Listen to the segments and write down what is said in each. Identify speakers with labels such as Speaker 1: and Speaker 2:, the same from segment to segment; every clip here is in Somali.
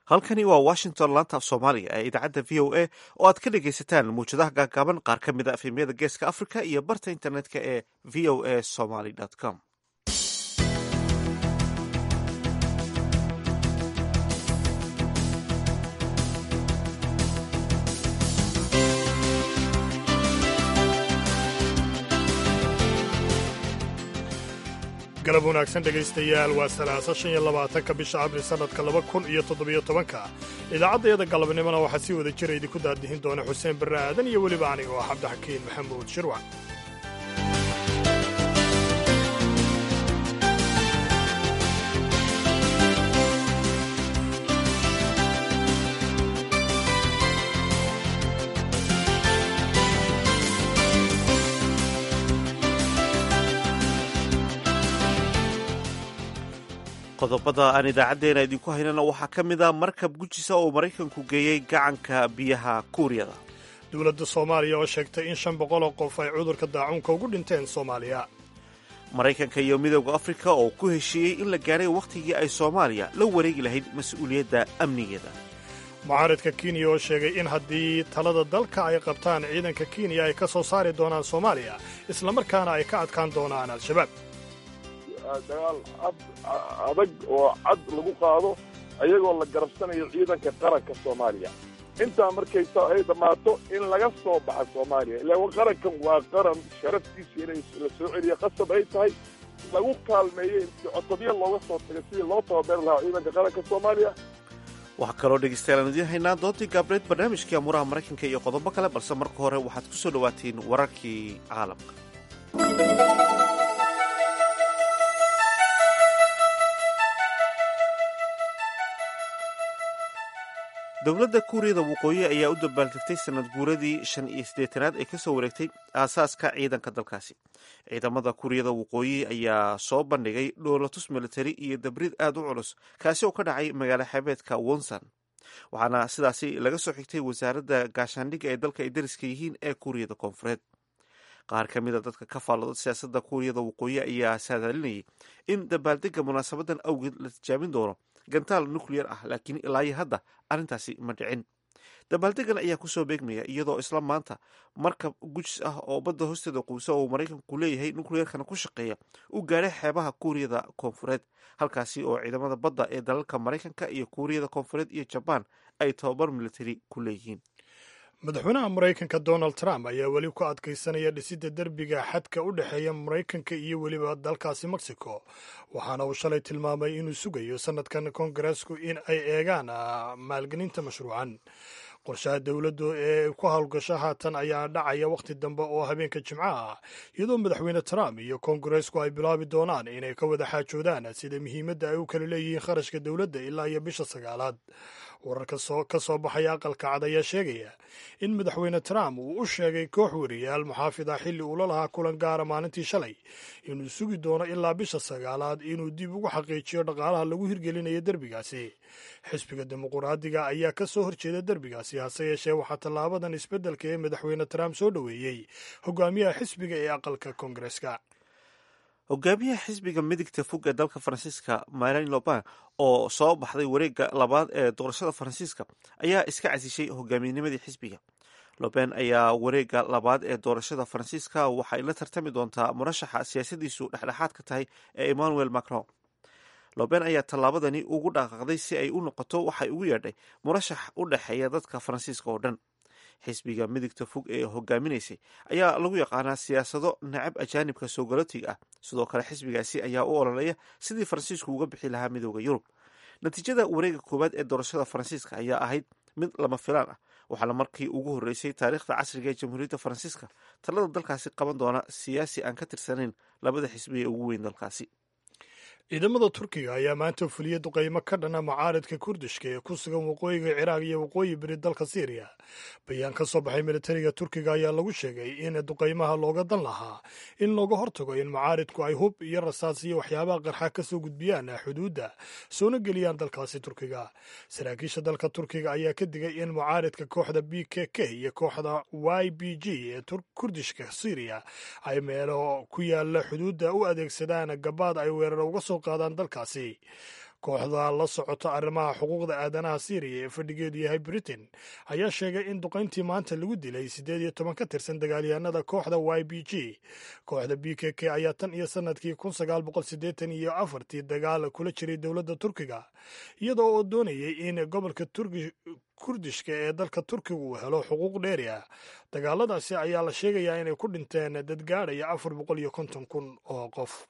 Speaker 1: halkani waa washington laanta af soomaaliga ee idaacadda v o a oo aad ka dhegaysataan muwjadaha gaagaaban qaar ka mid a efemyada geeska africa iyo barta internetka ee v o a somaly com
Speaker 2: galab wanaagsan dhegaystayaal waa salaasa shan iyo labaatanka bisha abril sannadka laba kun iyo toddobiyo tobanka idaacaddayada galabnimona waxaa sii wada jira idinku daadihin doona xuseen barre aadan iyo weliba aniga oo cabdixakiin maxamuud shirwac
Speaker 1: qodobada aan idaacaddeena idinku haynana waxaa ka mid a markab gujisa oo maraykanku geeyey gacanka biyaha kuuriyada
Speaker 2: dowladda soomaaliya oo sheegtay in shan boqol oo qof ay cudurka daacuunka ugu dhinteen soomaaliya
Speaker 1: maraykanka iyo midooda afrika oo ku heshiiyey in la gaadhay wakhtigii ay soomaaliya la wareegi lahayd mas-uuliyadda amnigeeda
Speaker 2: mucaaridka kenya oo sheegay in haddii talada dalka ay qabtaan ciidanka kenya ay ka soo saari doonaan soomaaliya islamarkaana ay ka adkaan doonaan al-shabaab
Speaker 3: dagaal cad adag oo cad lagu qaado ayagoo la garabsanayo ciidanka qaranka soomaaliya intaa markay ay dhammaato in laga soo baxa soomaaliya ilaa qarankan waa qaran sharaftiisa inay la soo celiya qasab ay tahay lagu kaalmeeyo in cotobya looga soo tagay sidii loo tababari lahaa ciidanka qaranka soomaaliya
Speaker 1: waxaa kaloo dhegaystayaal aan idiin haynaa doontii gaabreed barnaamijkii amuuraha maraykanka iyo qodobo kale balse marka hore waxaad ku soo dhowaatiin wararkii caalamka dowladda kuuriyada waqooyi ayaa u dabbaaltegtay sanad guuradii shan iyo siddeetanaad ee kasoo wareegtay aasaaska ciidanka dalkaasi ciidamada kuuriyada waqooyi ayaa soo bandhigay dhoolatus militari iyo dabrid aad u culus kaasi oo ka dhacay magaalo xeebeedka wonsan waxaana sidaasi laga soo xigtay wasaaradda gaashaandhigga ee dalka ay dariska yihiin ee kuuriyada koonfureed qaar ka mid a dadka ka faallada siyaasadda kuuriyada waqooyi ayaa saadaalinayay in dabaaldega munaasabadan awgeed la tijaabin doono gantaal nuclear ah laakiin ilaayo hadda arrintaasi ma dhicin dabaaldegan ayaa kusoo beegmaya iyadoo isla maanta markab gujis ah oo badda hoosteeda quusa oo maraykanku leeyahay nucleerkana ku shaqeeya u gaadhay xeebaha kuuriyada koonfureed halkaasi oo ciidamada badda ee dalalka maraykanka iyo kuuriyada koonfureed iyo jabaan ay tababar militari ku leeyihiin
Speaker 2: madaxweynaha maraykanka donald trump ayaa weli ku adkaysanaya dhisidda derbiga xadka u dhexeeya maraykanka iyo weliba dalkaasi mexico waxaana uu shalay tilmaamay inuu sugayo sanadkan kongareesku in ay eegaan maalgelinta mashruucan qorshaha dowladdu ee ku howlgasho haatan ayaa dhacaya wakhti dambe oo habeenka jimcaha ah iyadoo madaxweyne trump iyo kongareesku ay bilaabi doonaan inay ka wada xaajoodaan sida muhiimadda ay u kala leeyihiin kharashka dowladda ilaa iyo bisha sagaalaad wararka ka soo baxaya aqalka cad ayaa sheegaya in madaxweyne trump uu u sheegay koox wariyaal muxaafid ah xilli uula lahaa kulan gaara maalintii shalay inuu sugi doono ilaa bisha sagaalaad inuu dib ugu xaqiijiyo dhaqaalaha lagu hirgelinayo derbigaasi xisbiga dimuquraadiga ayaa ka soo horjeeda derbigaasi hase yeeshee waxaa tallaabadan isbeddelka ee madaxweyne trump soo dhoweeyey hogaamiyaha xisbiga ee aqalka koongareska
Speaker 1: hogaamiyaha xisbiga midigta fog ee dalka faransiiska marin loban oo soo baxday wareegga labaad ee doorashada faransiiska ayaa iska casishay hogaamiyanimadii xisbiga loben ayaa wareegga labaad ee doorashada faransiiska waxay la tartami doontaa murashaxa siyaasadiisu dhexdhexaadka tahay ee emmanuel macron loben ayaa tallaabadani ugu dhaqaaqday si ay u noqoto waxay ugu yeedhay murashax u dhexeeya dadka faransiiska oo dhan xisbiga midigta fog ee hogaaminaysay ayaa lagu yaqaanaa siyaasado nacab ajaanibka soo galootiga ah sidoo kale xisbigaasi ayaa u ololeeya sidii faransiisku uga bixi lahaa midooda yurub natiijada wareega koowaad ee doorashada faransiiska ayaa ahayd mid lama filaan ah waxaana markii ugu horreysay taariikhda casriga ee jamhuuriyadda faransiiska talada dalkaasi qaban doona siyaasi aan ka tirsanayn labada xisbi ee ugu weyn dalkaasi
Speaker 2: ciidamada turkiga ayaa maanta fuliyey duqaymo ka dhana mucaaridka kurdishka ee ku sugan waqooyiga ciraaq iyo waqooyi beri dalka siiriya bayaan ka soo baxay militariga turkiga ayaa lagu sheegay in duqaymaha looga dan lahaa in looga hortago in mucaaridku ay hub iyo rasaas iyo waxyaabaha qarxa ka soo gudbiyaan xuduudda soona geliyaan dalkaasi turkiga saraakiisha dalka turkiga ayaa ka digay in mucaaridka kooxda b k k iyo kooxda y b g ee kurdishka siiriya ay meelo ku yaala xuduudda u adeegsadaan gabaad ay weerar uga soo qaadaan dalkaasi kooxda la socota arrimaha xuquuqda aadanaha syriya ee fadhigeedu yahay britain ayaa sheegay in duqayntii maanta lagu dilay siddeed iyo toban ka tirsan dagaalyahanada kooxda y b g kooxda b k k ayaa tan iyo sanadkii kun sagaal boqol siddeetan iyo afartii dagaal kula jiray dowladda turkiga iyadoo oo doonayay in gobolka turki kurdishka ee dalka turkiga uu helo xuquuq dheeri ah dagaaladaasi ayaa la sheegayaa inay ku dhinteen dad gaadhaya afar boqol iyo konton kun oo qof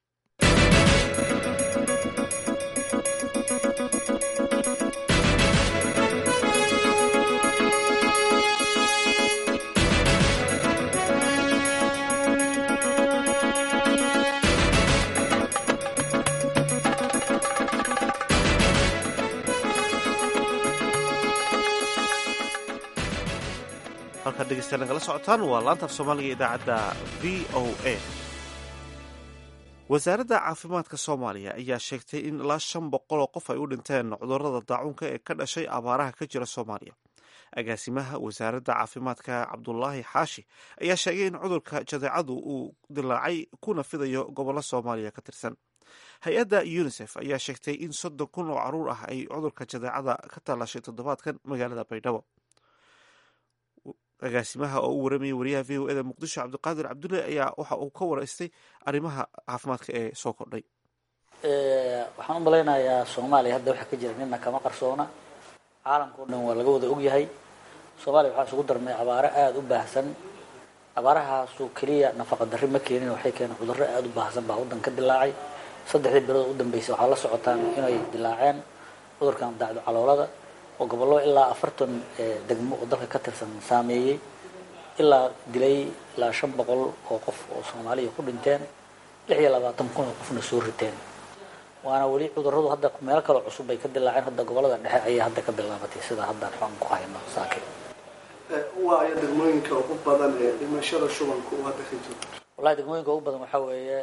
Speaker 1: halkaad dhegeystayaal nagala socotaan waa laanta af soomaaliga idaacadda v o a wasaaradda caafimaadka soomaaliya ayaa sheegtay in ilaa shan boqol oo qof ay u dhinteen cudurrada daacuunka ee ka dhashay abaaraha ka jira soomaaliya agaasimaha wasaaradda caafimaadka cabdulaahi xaashi ayaa sheegay in cudurka jadeecadu uu dilaacay kuna fidayo gobollo soomaaliya ka tirsan hay-adda unisef ayaa sheegtay in soddon kun oo caruur ah ay cudurka jadeecada ka talashay toddobaadkan magaalada baydhabo agaasimaha oo u waramayay wariyaha v o eda muqdisho cabdiqaadir cabdulle ayaa waxa uu ka waraystay arrimaha caafimaadka ee soo kordhay
Speaker 4: waxaan u malaynayaa soomaaliya hadda waxa ka jira nina kama qarsoona caalamka o dhan waa laga wada ogyahay soomaaliya waxaa isugu darmay abaaro aada u baahsan abaarahaasu keliya nafaqa darri ma keenin waxay keeneen cudurro aada u baahsan baa waddan ka dilaacay saddexdii bilood u dambeysay waxaa la socotaan inay dilaaceen cudurkan dacdo caloolada oo gobollo ilaa afartan degmo oo dalka ka tirsan saameeyey ilaa dilay ilaa shan boqol oo qof oo soomaaliya ku dhinteen lix iyo labaatan kun oo qofna soo riteen waana weli cudurradu hadda meelo kaloo cusub bay ka dilaaceen hadda gobollada dhexe ayay hadda ka bilaabatay sidaa haddaan xon ku hayno saake
Speaker 5: waayo degmooyinka ugu badan ee dhimashada shubanka uu hadda ka jiro
Speaker 4: wallahi degmooyinka ugu badan waxaa weeye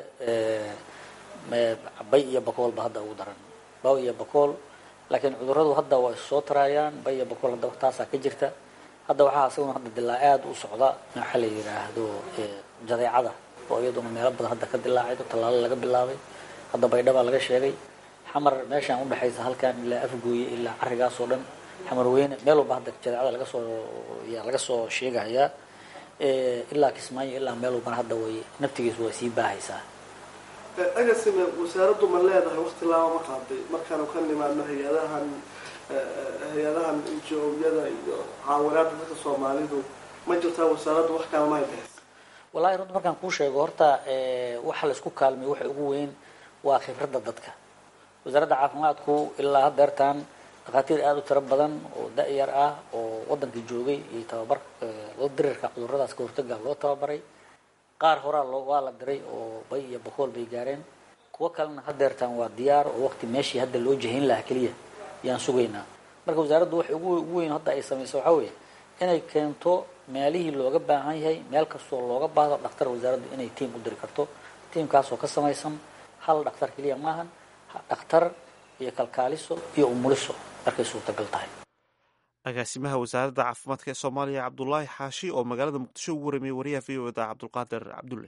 Speaker 4: bay iyo bakool ba hadda ugu daran baw iyo bakool laakiin cudurradu hadda waa issoo taraayaan bay iyo bakool hadda taasaa ka jirta hadda waxaa isaguna hadda dilaa aada u socda waxaa la yidhaahdo jadeecada oo iyaduna meelo badan hadda ka dilaacay tallaalo laga bilaabay hadda baydhabaa laga sheegay xamar meeshaan udhexaysa halkan ilaa afgooye ilaa carigaas oo dhan xamar weyne meel walba hadda jadeecada laga soo yaa laga soo sheegayaa ilaa kismaayo ilaa meel walbana hadda way naftigiisu way sii baahaysaa
Speaker 5: agasime wasaaraddu ma leedahay wakti laaba ma qaaday markaanu ka nimaadno hay-adahan hay-adahan injo-yada iyo caawinaada dadka soomaalidu ma jirtaa wasaaraddu wax kale may bixis
Speaker 4: wallahi runta markaan kuu sheego horta waxa laisku kaalmay waxa ugu weyn waa khibradda dadka wasaaradda caafimaadku ilaa haddeertaan dhakhaatiir aada u tiro badan oo da-yar ah oo waddanka joogay iyo tababar loo dirirka cuduradaas ka hortaga loo tababaray qaar horaa loo waa la diray oo bay iyo bakool bay gaareen kuwo kalena haddeertaan waa diyaar oo waqti meeshii hadda loo jahayn lahaa keliya yaan sugaynaa marka wasaaraddu waxay ugu ugu weyn hadda ay samayso waxaa weeye inay keento meelihii looga baahan yahay meel kastoo looga baahdo dhaktar wasaaraddu inay tiam u diri karto tiamkaasoo ka samaysan hal dhaktar keliya maahan dhakhtar iyo kalkaaliso iyo umuliso markay suurtagal tahay
Speaker 1: agaasimaha wasaaradda caafimaadka ee soomaaliya cabdulaahi xaashi oo magaalada muqdisho ugu waramayay wariyaha v o eda cabdulqaadir cabdulle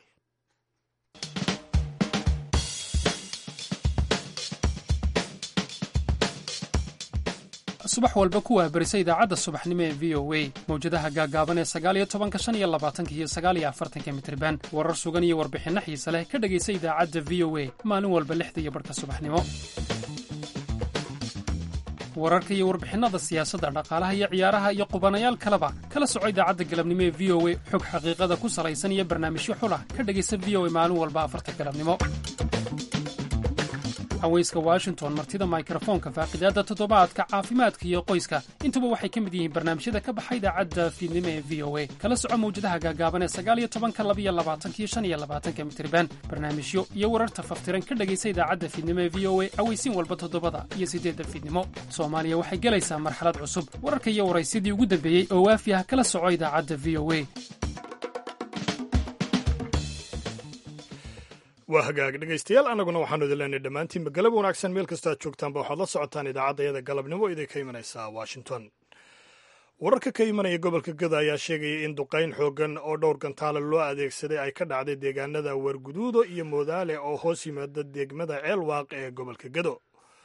Speaker 6: subax walba ku waabarisa idaacadda subaxnimo ee v o a mawjadaha gaaggaaban ee sagaaliyo tobanka shan iyo labaatanka iyo sagaaliyo afartanka mitriban warar sugan iyo warbixinno xiise leh ka dhegaysa idaacadda v o a maalin walba lixda iyo barhka subaxnimo wararka iyo warbixinnada siyaasadda dhaqaalaha iyo ciyaaraha iyo qubanayaal kaleba kala soco idaacadda galabnimo ee v o a xog xaqiiqada ku salaysan iyo barnaamijyo xulah ka dhegaysa v o a maalin walba afarta galabnimo haweyska washington martida mikrofoonka faaqidaadda toddobaadka caafimaadka iyo qoyska intuba waxay ka mid yihiin barnaamijyada ka baxa idaacadda fiidnimo ee v o a kala soco mawjadaha gaagaaban ee sagaaliyo tobanka labiyo labaatankiyo shan iyo labaatanka mitriban barnaamijyo iyo wararta faftiran ka dhegaysa idaacadda fiidnimo ee v o a aweysiin walba toddobada iyo siddeedda fiidnimo soomaaliya waxay gelaysaa marxalad cusub wararka iyo waraysyadii ugu dambeeyey oo waafi ah kala soco idaacadda v o a
Speaker 2: waa hagaag dhegaystayaal annaguna waxaanu idin leenay dhammaantiinba galab wanaagsan meel kastoo aad joogtaanba waxaad la socotaan idaacaddayada galabnimo idin ka imanaysaa washington wararka ka imanaya gobolka gada ayaa sheegaya in duqayn xooggan oo dhowr gantaale loo adeegsaday ay ka dhacday deegaanada warguduudo iyo moodaale oo hoos yimaada degmada ceelwaaq ee gobolka gado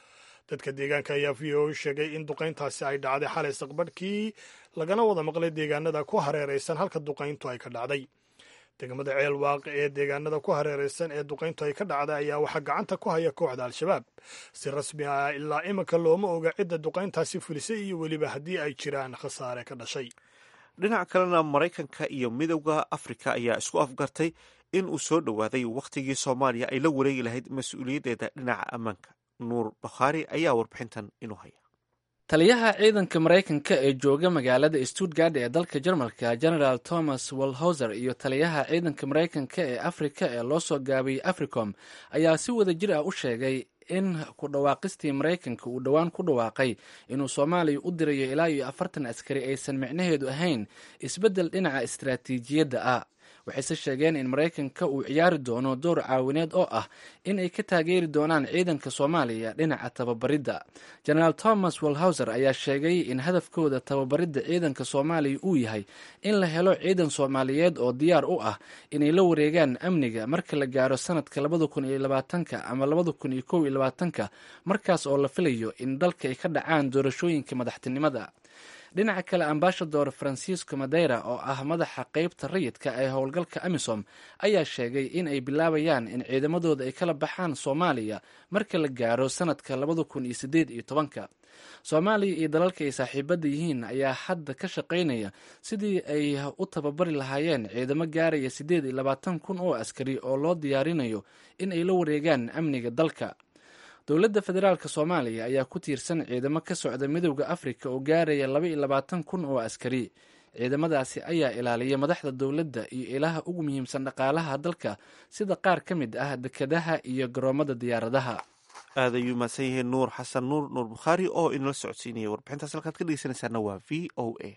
Speaker 2: dadka deegaanka ayaa v o sheegay in duqayntaasi ay dhacday xalay saqbadhkii lagana wada maqlay deegaanada ku hareeraysan halka duqayntu ay ka dhacday degmada ceel waaq ee deegaanada ku hareeraysan ee duqayntu ay ka dhacday ayaa waxaa gacanta ku haya kooxda al-shabaab si rasmi ah ilaa iminka looma oga cidda duqayntaasi fulisay iyo weliba haddii ay jiraan khasaare ka dhashay
Speaker 1: dhinaca kalena maraykanka iyo midowda afrika ayaa isku afgartay in uu soo dhowaaday wakhtigii soomaaliya ay la wareegi lahayd mas-uuliyaddeeda dhinaca ammaanka nuur bakhaari ayaa warbixintan inuu haya
Speaker 7: taliyaha ciidanka maraykanka ee jooga magaalada stuttgard ee dalka jarmalka generaal thomas walhoser iyo taliyaha ciidanka maraykanka ee afrika ee loo soo gaabiyey africom ayaa si wada jir ah u sheegay in ku dhawaaqistii maraykanka uu dhowaan ku dhawaaqay inuu soomaaliya u dirayo ilaa iyo afartan askari aysan micnaheedu ahayn isbeddel dhinaca istaraatiijiyadda ah waxayse sheegeen in maraykanka uu ciyaari doono door caawineed oo ah in ay ka taageeri doonaan ciidanka soomaaliya dhinaca tababaridda generaal thomas walhauser ayaa sheegay in hadafkooda tababaridda ciidanka soomaaliya uu yahay in la helo ciidan soomaaliyeed oo diyaar u ah inay la wareegaan amniga marka la gaaro sanadka labada kun iyo labaatanka ama labada kun iyo kow iyo labaatanka markaas oo la filayo in dalka ay ka dhacaan doorashooyinka madaxtinimada dhinaca kale ambashador francisco madeira oo ah madaxa qeybta rayidka ee howlgalka amisom ayaa sheegay in ay bilaabayaan in ciidamadooda ay kala baxaan soomaaliya marka la gaaro sanadka labada kun iyo sideed iyo tobanka soomaaliya iyo dalalka ay saaxiibadda yihiin ayaa hadda ka shaqaynaya sidii ay u tababari lahaayeen ciidamo gaaraya siddeed iyo labaatan kun oo askari oo loo diyaarinayo in ay la wareegaan amniga dalka dowladda federaalk soomaaliya ayaa ku tiirsan ciidamo ka socda midowda afrika oo gaaraya laba iyo labaatan kun oo askari ciidamadaasi ayaa ilaaliya madaxda dowladda iyo ilaha ugu muhiimsan dhaqaalaha dalka sida qaar ka mid ah dekedaha iyo garoomada diyaaradaha
Speaker 1: aad ayuu mahadsan yihiin nuur xasan nuur nuur bukhaari oo inala socodsiinaya warbixintaas halkaad ka dhegeysanaysaana waa v o a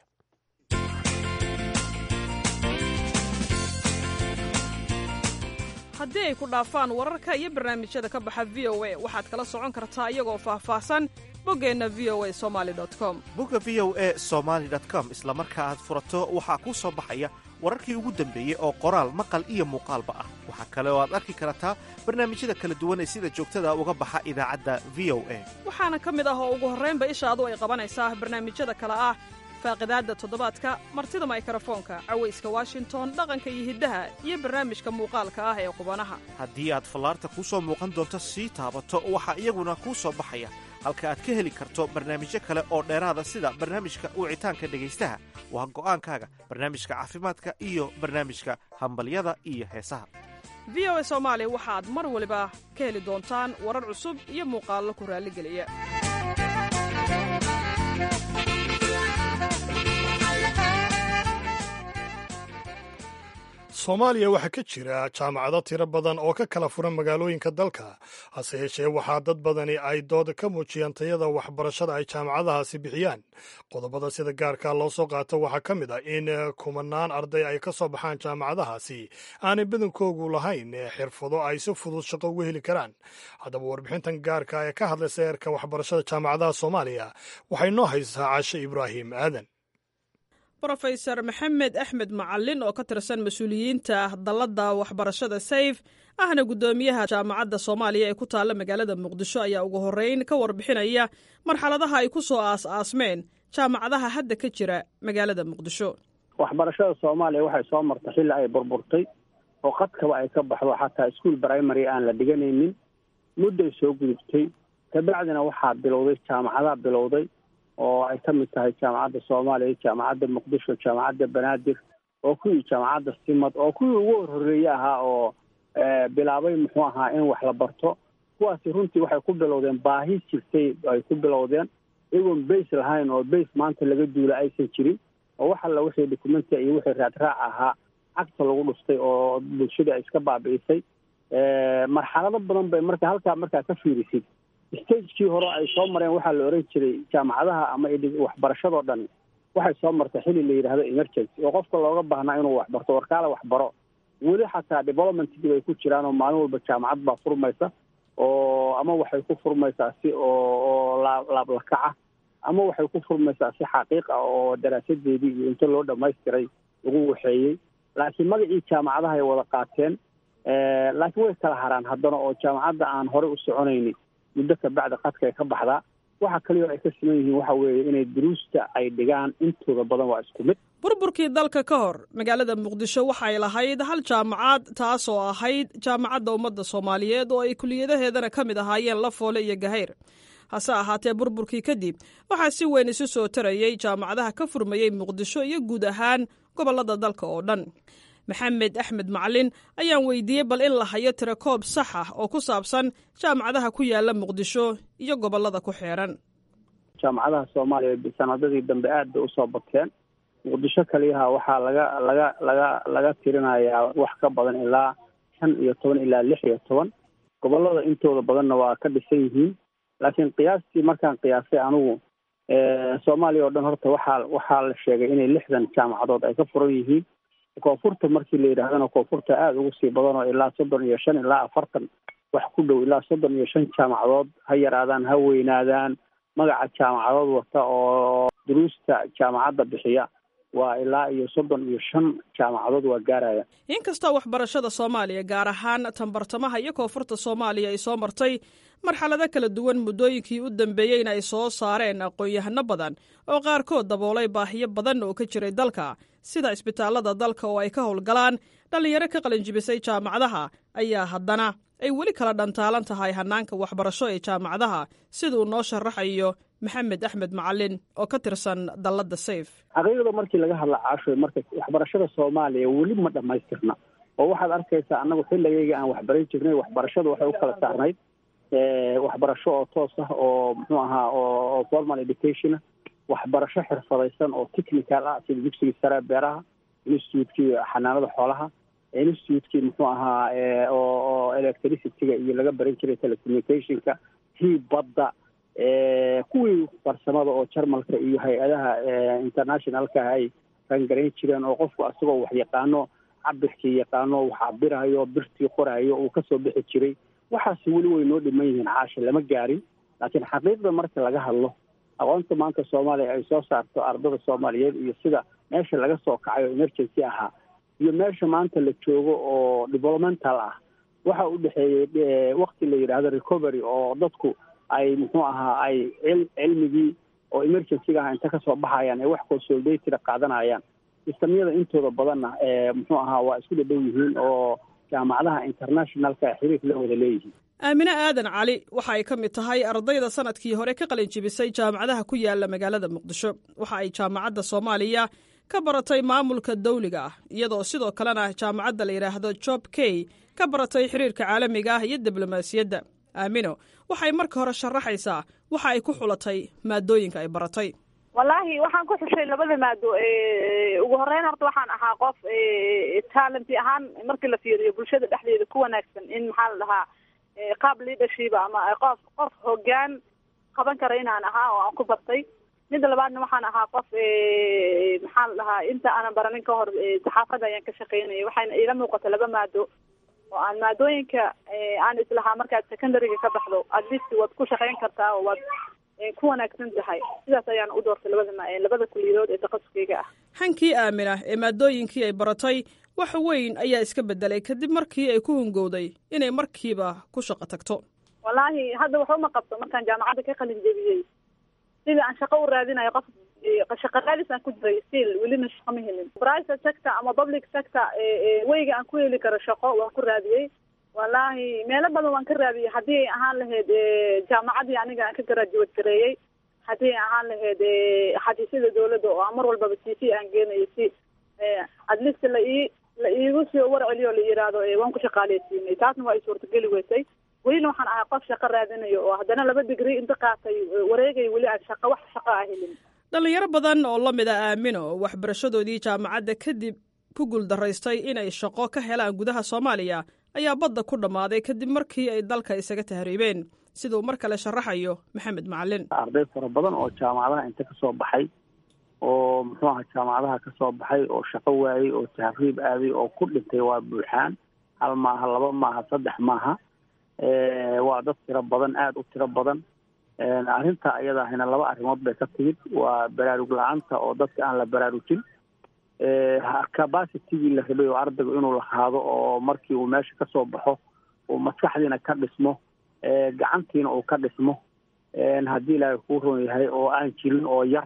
Speaker 8: haddii ay ku dhaafaan wararka iyo barnaamijyada ka baxa v o a waxaad kala socon kartaa iyagoo faahfaahsan boggeenna v o a somali com
Speaker 1: bogga v o a somaly com isla marka aad furato waxaa kuu soo baxaya wararkii ugu dambeeyey oo qoraal maqal iyo muuqaalba ah waxaa kale oo aad arki kartaa barnaamijyada kala duwan ee sida joogtada uga baxa idaacadda v o a
Speaker 8: waxaana ka mid ah oo ugu horraynba ishaadu ay qabanaysaa barnaamijyada kale ah faaqidaadda toddobaadka martida maykarafoonka cawayska washington dhaqanka iyo hiddaha iyo barnaamijka muuqaalka ah ee qubanaha
Speaker 1: haddii aad fallaarta kuu soo muuqan doonto sii taabato waxaa iyaguna kuu soo baxaya halka aad ka heli karto barnaamijyo kale oo dheeraada sida barnaamijka wicitaanka dhegaystaha waa go'aankaaga barnaamijka caafimaadka iyo barnaamijka hambalyada iyo heesaha
Speaker 8: v o a soomaali waxaad mar waliba ka heli doontaan warar cusub iyo muuqaallo ku raalligeliya
Speaker 2: soomaaliya waxaa ka jira jaamacado tiro badan oo ka kala furan magaalooyinka dalka hase yeeshee waxaa dad badani ay dooda ka muujiyaan tayada waxbarashada ay jaamacadahaasi bixiyaan qodobada sida gaarka loo soo qaato waxaa ka mid ah in kumanaan arday ay ka soo baxaan jaamacadahaasi aanay badankoogu lahayn xirfado ay si fudud shaqo uga heli karaan haddaba warbixintan gaarka ee ka hadlaysa eerka waxbarashada jaamacadaha soomaaliya waxay noo haysaa cashe ibraahim aadan
Speaker 8: brofesor maxamed axmed macalin oo ka tirsan mas-uuliyiinta dalladda waxbarashada sayf ahna guddoomiyaha jaamacadda soomaaliya ee ku taalla magaalada muqdisho ayaa ugu horreyn ka warbixinaya marxaladaha ay ku soo aas-aasmeen jaamacadaha hadda ka jira magaalada muqdisho
Speaker 9: waxbarashada soomaaliya waxay soo martay xilli ay burburtay oo qadkaba ay ka baxdo xataa iskuol primary aan la dhiganaynin mudday soo gudubtay kabacdina waxaa bilowday jaamacadaa bilowday oo ay ka mid tahay jaamacadda soomaaliya jaamacadda muqdisho jaamacadda banaadir oo kuwii jaamacadda simad oo kuwii ugu horhoreeye ahaa oo bilaabay muxuu ahaa in wax la barto kuwaasi runtii waxay ku bilowdeen baahi jirtay ay ku bilowdeen iyagoon base lahayn oo base maanta laga duula aysan jirin oo wax alla wixii documenti iyo wixii raadraac ahaa cagta lagu dhuftay oo bulshada ay iska baabi'isay marxalado badan bay marka halkaa markaa ka fiirisid stagekii hore ay soo mareen waxaa la oran jiray jaamacadaha ama waxbarashadoo dhan waxay soo martay xili la yidhaahdo emergency oo qofka looga baahnaa inuu waxbarto warkaale waxbaro weli xataa developmentkii bay ku jiraan oo maalin walba jaamacad baa furmaysa oo ama waxay ku furmaysaa si oo oo laa laablakaca ama waxay ku furmaysaa si xaqiiq ah oo daraasadeedii iyo inta loo dhamaystiray lagu waxeeyey laakiin magacii jaamacadaha ay wada qaateen laakiin way kala haraan haddana oo jaamacadda aan horey u soconayni muddo kabacdi qadka ay ka baxdaa waxa kaliyo ay ka siman yihiin waxa weeye inay duruusta ay dhigaan intooda badan waa isku mid
Speaker 8: burburkii dalka ka hor magaalada muqdisho waxay lahayd hal jaamacad taasoo ahayd jaamacadda ummadda soomaaliyeed oo ay kuliyadaheedana ka mid ahaayeen lafoole iyo gahayr hase ahaatee burburkii kadib waxaa si weyn isu soo tarayey jaamacadaha ka furmayey muqdisho iyo guud ahaan gobollada dalka oo dhan maxamed axmed macalin ayaan weydiiyey bal in la hayo tirakoob sax ah oo ku saabsan jaamacadaha ku yaala muqdisho iyo gobollada ku xeeran
Speaker 9: jaamacadaha soomaaliya sanadadii dambe aad bay usoo bateen muqdisho kaliyaha waxaa laga laga laga laga tirinayaa wax ka badan ilaa shan iyo toban ilaa lix iyo toban gobollada intooda badanna waa ka dhisan yihiin laakiin qiyaastii markaan qiyaasay anigu soomaaliya oo dhan horta waxaa waxaa la sheegay inay lixdan jaamacadood ay ka furan yihiin koonfurta markii la yidhaahdana koonfurta aada ugu sii badan oo ilaa soddon iyo shan ilaa afartan wax ku dhow ilaa soddon iyo shan jaamacadood ha yaraadaan ha weynaadaan magaca jaamacadood wata oo duruusta jaamacadda bixiya waa ilaa iyo soddon iyo shan jaamacadood waa gaaraya
Speaker 8: inkastoo waxbarashada soomaaliya gaar ahaan tanbartamaha iyo koonfurta soomaaliya ay soo martay marxalado kala duwan muddooyinkii u dambeeyeyna ay soo saareen aqoon-yahano badan oo qaarkood daboolay baahiyo badan oo ka jiray dalka sida isbitaallada dalka oo ay ka howlgalaan dhallinyaro ka qalinjibisay jaamacadaha ayaa haddana ay weli kala dhantaalan tahay hanaanka waxbarasho ee jaamacadaha siduu noo sharaxayo maxamed axmed macalin oo ka tirsan dalladda sayf
Speaker 9: xaqiiqda markii laga hadla caashoy marka waxbarashada soomaaliya weli ma dhammaystirna oo waxaad arkaysaa annagu xilligayga aan waxbaran jirnay waxbarashada waxay u kala saarnayd waxbarasho oo toos ah oo muxuu ahaa oo formal education waxbarasho xirfadaysan oo technical ah sida dugsiga sare beeraha institutekii xanaanada xoolaha institutekii muxuu ahaa oo electricityga iyo laga baran jiray telecommunicationka tii badda kuwii farsamada oo jarmalka iyo hay-adaha internationalka ay rangarayn jireen oo qofku asagoo wax yaqaano cabirkii yaqaano wax cabirayo birtii qorayo uu kasoo bixi jiray waxaasi weli way noo dhiman yihiin caasha lama gaarin laakiin xaqiiqda marka laga hadlo aqoonta maanta soomaaliya ay soo saarto ardada soomaaliyeed iyo sida meesha laga soo kacay oo emergency ahaa iyo meesha maanta la joogo oo developmental ah waxa u dhexeeyey wakti la yidhaahdo recovery oo dadku ay muxuu ahaa ay cilmigii oo emergencyga ah inta kasoo baxayaan ay wax consolidatida qaadanayaan sistamyada intooda badanna muxuu ahaa waa isku dhadhow yihiin oo jaamacadaha internationalka xiriir la wada leeyihiin
Speaker 8: aamine aadan cali waxa ay ka mid tahay ardayda sanadkii hore ka qalin jibisay jaamacadaha ku yaala magaalada muqdisho waxa ay jaamacadda soomaaliya ka baratay maamulka dawliga ah iyadoo sidoo kalena jaamacadda la yidhaahdo job key ka baratay xiriirka caalamiga ah iyo diblomaasiyadda aamino waxay marka hore sharaxaysaa waxa ay ku xulatay maadooyinka ay baratay
Speaker 10: wallaahi waxaan ku xushay labada maado ugu horeyn horta waxaan ahaa qof talenti ahaan markii la fiiriyo bulshada dhexdeeda ku wanaagsan in maxaa la dhahaa qaab leadership ama qof qof hogaan qaban kara inaan ahaa oo aan ku bartay midda labaadna waxaan ahaa qof maxaa la dhahaa inta aanan baranin ka hor saxaafadda ayaan ka shaqeynaya waxayna iila muuqata laba maado oo aan maadooyinka aan islahaa markaad secondaryga ka baxdo at least waad ku shaqeyn kartaa oo waad ku wanaagsan tahay sidaas ayaan u doortay labada labada kuliyadood ee takhasuskeyga ah
Speaker 8: hankii aamina ee maadooyinkii ay baratay wax weyn ayaa iska bedelay kadib markii ay ku hungowday inay markiiba ku shaqo tagto
Speaker 10: wallaahi hadda waxuma qabto markaan jaamacadda ka qalin jebiyey sidii aan shaqo u raadinayo qof shaqo raadis aan ku jiray still welina shaqo ma helin private sector ama public sector weyga aan ku heli karo shaqo waan ku raadiyey wallaahi meelo badan waan ka raadiyey haddii ay ahaan lahayd jaamacadii aniga aan ka graduate gareeyey haddii ay ahaan lahayd xadiisyada dawladda oo aan mar walbaba c c aan geenayo si at least la ii la iigu soo war celiyo o la yidhaahdo waan ku shaqaaleysiinay taasna waa i suurtageli weysay welina waxaan ahay qof shaqo raadinayo oo haddana laba digri inta qaatay wareegay weli aan shaqo wax shaqo ah helin
Speaker 8: dhallinyaro badan oo la mid a aamino oo waxbarashadoodii jaamacadda kadib ku guuldaraystay inay shaqo ka helaan gudaha soomaaliya ayaa badda ku dhammaaday kadib markii ay dalka isaga tahriibeen siduu mar kale sharaxayo maxamed macalin
Speaker 9: arday fara badan oo jaamacadaha inta kasoo baxay oo muxuu aha jaamacadaha kasoo baxay oo shaqo waayey oo tahriib aaday oo ku dhintay waa buuxaan hal maaha laba maaha saddex maaha waa dad tiro badan aada u tiro badan arrinta iyadaahina laba arrimood bay ka timid waa baraarug la-aanta oo dadka aan la baraarujin capacitigii la rabay oo ardaygu inuu lahaado oo markii uu meesha kasoo baxo uu maskaxdiina ka dhismo gacantiina uu ka dhismo haddii ilaahay kuu roon yahay oo aan jirin oo yar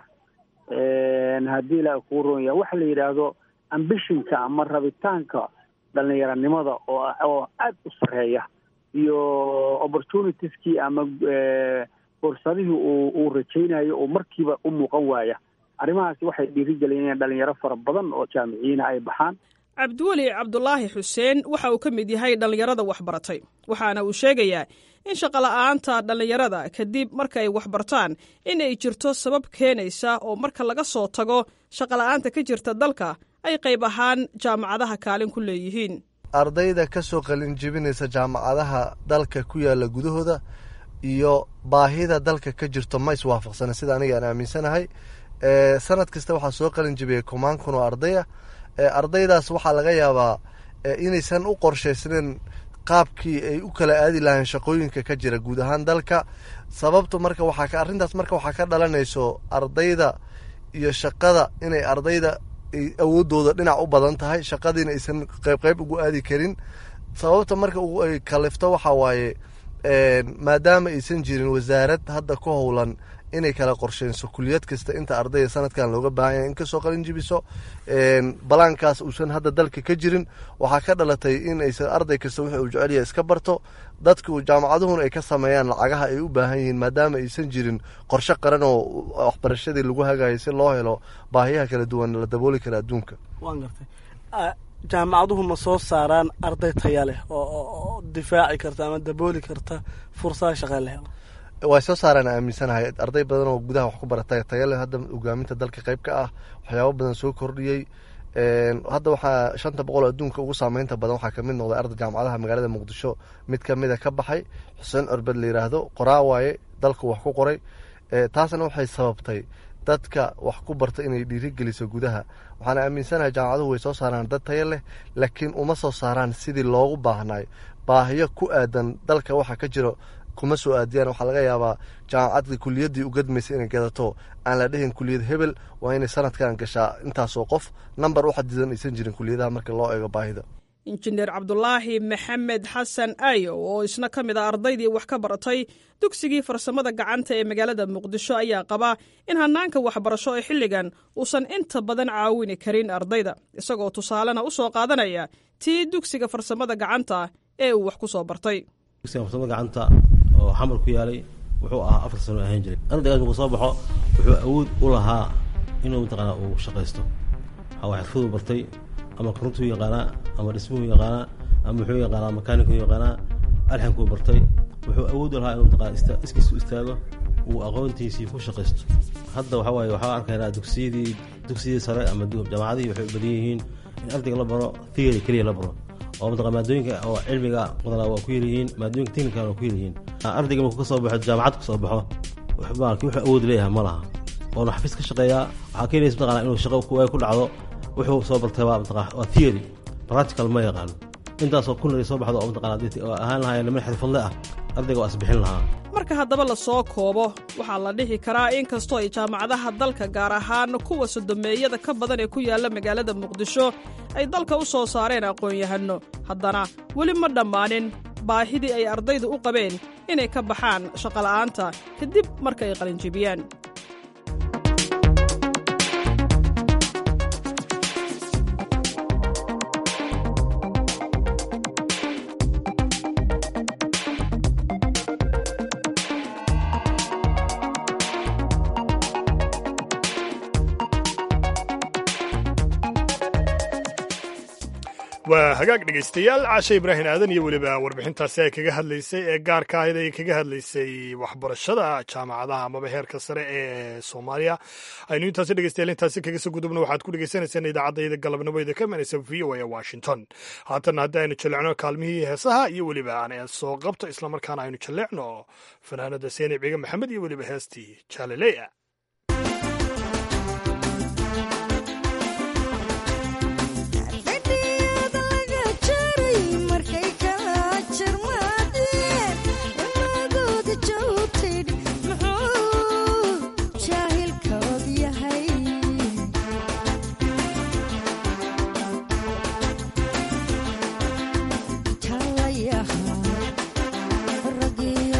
Speaker 9: haddii ilaahay kuu roon yahay waxa la yidhaahdo ambishinka ama rabitaanka dhalinyaranimada oo oo aada u sareeya iyo opportunitieskii ama fursadihii uu uu rajaynayo oo markiiba u muuqan waaya arrimahaasi waxay dhiirigeliyeen inay dhalinyaro fara badan oo jaamiciyiina ay baxaan
Speaker 8: cabdiweli cabdulaahi xuseen waxa uu ka mid yahay dhallinyarada waxbaratay waxaana uu sheegayaa in shaqola'aanta dhallinyarada kadib marka ay waxbartaan in ay jirto sabab keenaysa oo marka laga soo tago shaqola'aanta ka jirta dalka ay qayb ahaan jaamacadaha kaalin ku leeyihiin
Speaker 11: ardayda ka soo qalin jebinaysa jaamacadaha dalka ku yaala gudahooda iyo baahida dalka ka jirto ma iswaafaqsana sida aniga aan aaminsanahay sanad kasta waxaa soo qalin jebiyay kumaan kun oo ardaya ardaydaas waxaa laga yaabaa inaysan u qorshaysnayn qaabkii ay u kala aadi lahayn shaqooyinka ka jira guud ahaan dalka sababta marka waxaa arrintaas marka waxaa ka dhalanayso ardayda iyo shaqada inay ardayda awoodooda dhinac u badan tahay shaqadiina aysan qayb qayb ugu aadi karin sababta marka ay kalifto waxaa waaye maadaama aysan jirin wasaarad hadda ku howlan inay kala qorsheyso kuliyad kasta inta ardayda sanadkan looga baahan yahay in kasoo qalin jibiso balaankaas uusan hadda dalka ka jirin waxaa ka dhalatay in aysan arday kasta wixii uu jecelyahay iska barto dadku jaamacaduhuna ay ka sameeyaan lacagaha ay u baahan yihiin maadaama aysan jirin qorshe qaran oo waxbarashadii lagu hagayo si loo helo baahiyaha kala duwan la dabooli kara adduunka
Speaker 5: waan gartay jaamacaduhu ma soo saaraan arday taya leh oo difaaci karta ama dabooli karta fursada shaqee la helo
Speaker 11: way soo saaraan aaminsanahay arday badan oo gudaha wax ku barata taya leh hadda hogaaminta dalka qayb ka ah waxyaabo badan soo kordhiyey hadda waxaa shanta boqol oo adduunka ugu saameynta badan waxaa kamid noqday arday jaamacadaha magaalada muqdisho mid kamida ka baxay xuseen corbed la yiraahdo qoraa waaye dalku wax ku qoray taasna waxay sababtay dadka wax ku barta inay dhiirigeliso gudaha waxaana aaminsanahay jaamacaduhu way soo saaraan dad taya leh laakiin uma soo saaraan sidii loogu baahnay baahiyo ku aadan dalka waxa ka jiro kuma soo aadiyaan waxaa laga yaabaa jaamacadda kuliyaddii u gadmaysa inay gadato aan la dhehin kuliyad hebel waa inay sanadkan gashaa intaasoo qof namber u xadidan aysan jirin kuliyadaha marka loo eego baahida
Speaker 8: injineer cabdulaahi maxamed xasan ayo oo isna ka mid a ardaydii wax ka baratay dugsigii farsamada gacanta ee magaalada muqdisho ayaa qaba in hanaanka waxbarasho ee xilligan uusan inta badan caawini karin ardayda isagoo tusaalena u soo qaadanaya tii dugsiga farsamada gacanta ee uu wax ku soo bartay
Speaker 12: dugsiga farsamada gacanta oo xamar ku yaalay wuxuu ahaa afar sano ahaan jiray ardaygaas markuu soo baxo wuxuu awood u lahaa inuu mataqaana uu shaqaysto waxaa xirfaduu bartay ama korontuu yaqaanaa ama dhismuhu yaqaanaa ama muxuu yaqaanaa makaanikuu yaqaanaa alxankuu bartay wuxuu awood u lahaa inuu mataqaana iskiisu istaago uu aqoontiisii ku shaqaysto hadda waxaa waaye waxaa arkaynaa dugsiyadii dugsiyadii sare ama jaamacadihii waxay u badan yihiin in ardayga la baro theory keliya la baro oo mataqaa maadooyinka oo cilmiga badanaa waa ku yaryihiin maadooyinka technical waa ku yaryihiin ardayga markuu ka soo baxo jaamacad ka soo baxo maalki wuxuu awood leeyahay ma laha oona xafiis ka shaqeeyaa waxaa keenaysa mataqana inuu shaqo ku dhacdo wuxuu soo bartay waa mataqaa waa theory practical ma yaqaano intaasoo kunari soo baxdo oo mataqana oo ahaan lahaayeen niman xirfadle ah ardayga waa isbixin lahaa
Speaker 8: marka haddaba la soo koobo waxaa la dhihi karaa in kastoo ay jaamacadaha dalka gaar ahaan kuwa sodomeeyada ka badan ee ku yaalla magaalada muqdisho ay dalka u soo saareen aqoon-yahanno haddana weli ma dhammaanin baahidii ay ardaydu u qabeen inay ka baxaan shaqola'aanta kadib marka ay qalinjibiyaan
Speaker 2: waa hagaag dhegaystayaal caashe ibraahim aadan iyo weliba warbixintaasi ay kaga hadlaysay ee gaarka ahayd ay kaga hadlaysay waxbarashada jaamacadaha amaba heerka sare ee soomaaliya aynu intaasi dhegeystayaal intaasi kaga soo gudubna waxaad ku dhegeysaneysaan idaacadayda galabnimo ida ka imanaysa v o a washington haatan haddii aynu jallecno kaalmihii heesaha iyo weliba aan soo qabto islamarkaana aynu jallecno fanaanada seeni ciga maxamed iyo weliba heestii jaalaleya
Speaker 13: Yeah.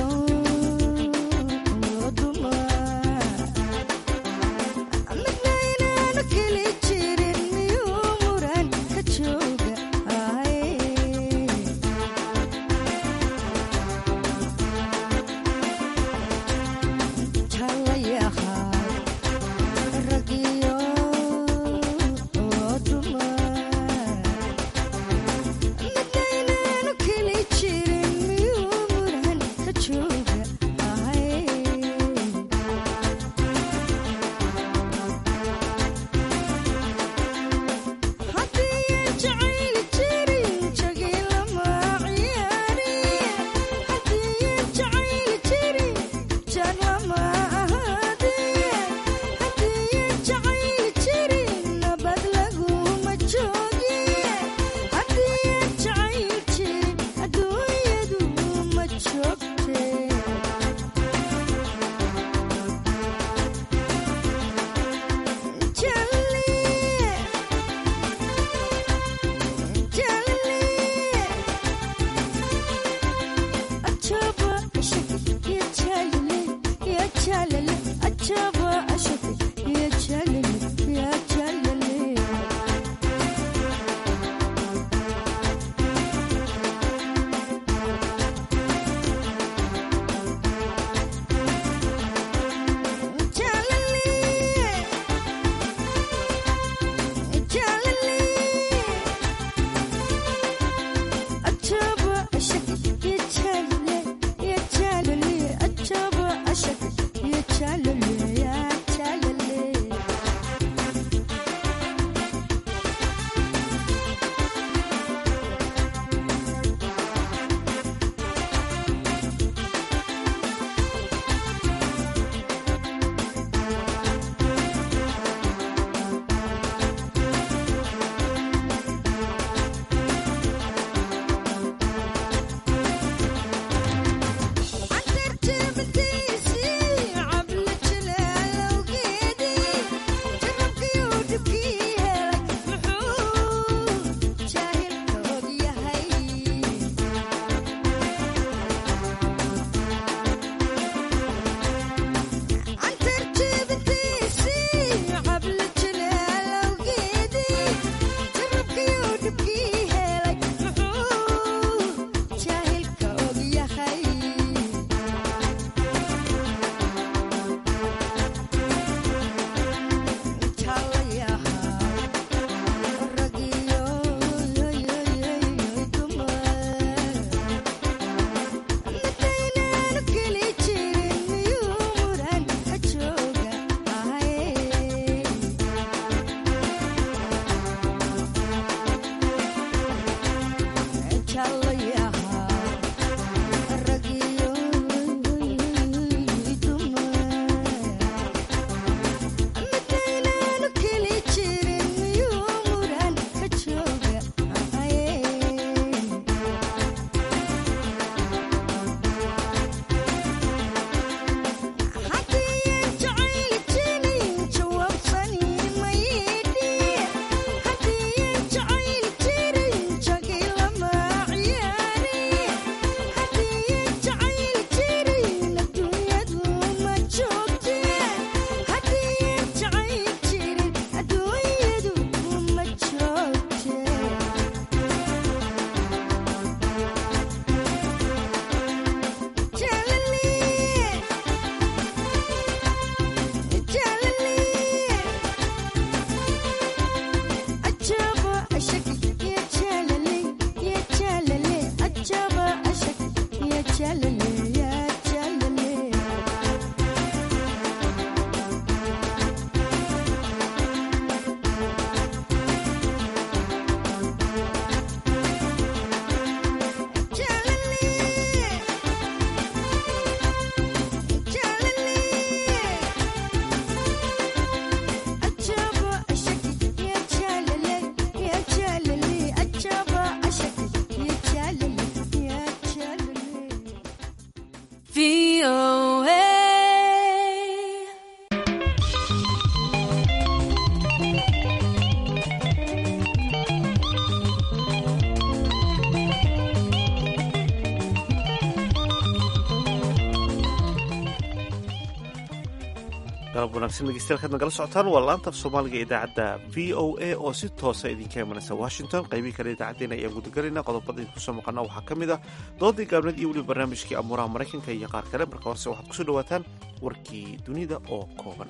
Speaker 1: galab wanaagsan dhegeystayaal nagala socotaan waa laanta af soomaaliga idaacadda v o a oo si toosa idinka imanaysa washington qaybihii kale idaacaddeen ayaan gudagalayna qodobada idinku soo maqana waxaa ka mid ah doodii gaabneed iyo weliba barnaamijkii amuuraha maraykanka iyo qaar kale marka horese waxaad kusoo dhawaataan warkii dunida oo kooban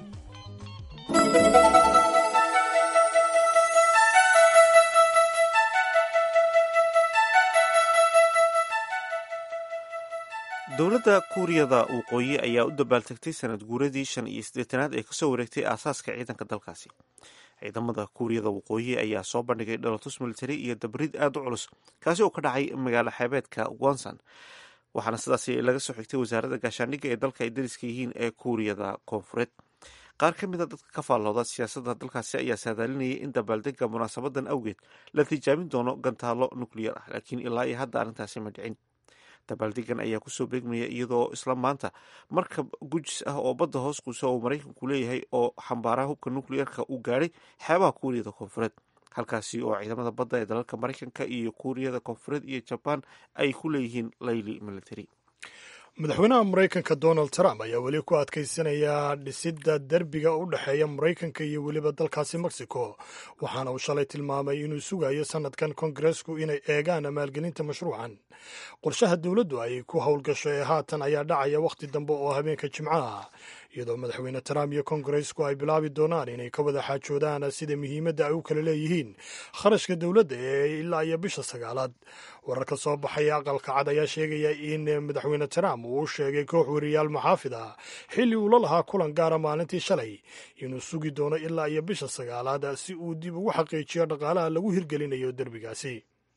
Speaker 1: dowladda kuuriyada waqooyi ayaa u dabaaltegtay sanad guuradii shan iyo siddeetanaad ee kasoo wareegtay aasaaska ciidanka dalkaasi ciidamada kuuriyada waqooyi ayaa soo bandhigay dhalotus military iyo dabrid aada u culus kaasi oo ka dhacay magaalo xeebeedka wonson waxaana sidaasi laga soo xigtay wasaaradda gaashaandhigga ee dalka ay dariska yihiin ee kuuriyada koonfureed qaar ka mid a dadka ka faallooda siyaasadda dalkaasi ayaa saadaalinayay in dabaaldega munaasabadan awgeed la tijaabin doono gantaalo nukliyar ah laakiin ilaa iyo hadda arrintaasi ma dhicin dabaaldegan ayaa kusoo beegmaya iyadoo isla maanta markab gujis ah oo badda hoos quusa oo maraykanku leeyahay oo xambaaraha hubka nukliyarka uu gaadhay xeebaha kuuriyada koonfureed halkaasi oo ciidamada badda ee dalalka maraykanka iyo kuuriyada koonfureed iyo jabaan ay ku leeyihiin layli military
Speaker 2: madaxweynaha maraykanka donald trump ayaa weli ku adkaysanaya dhisidda derbiga u dhexeeya maraykanka iyo weliba dalkaasi mexico waxaana uu shalay tilmaamay inuu sugayo sanadkan kongaresku inay eegaan maalgelinta mashruucan qorshaha dowladdu ay ku howlgasho ee haatan ayaa dhacaya wakhti dambe oo habeenka jimcaha iyadoo madaxweyne trump iyo kongaresku ay bilaabi doonaan inay ka wada xaajoodaan sida muhiimadda ay u kala leeyihiin kharashka dowladda ee ilaa iyo bisha sagaalaad wararka soo baxaya aqalka cad ayaa sheegaya in madaxweyne trump uu u sheegay koox weriyaal maxaafid ah xilli uu la lahaa kulan gaara maalintii shalay inuu sugi doono ilaa iyo bisha sagaalaad si uu dib ugu xaqiijiyo dhaqaalaha lagu hirgelinayo derbigaasi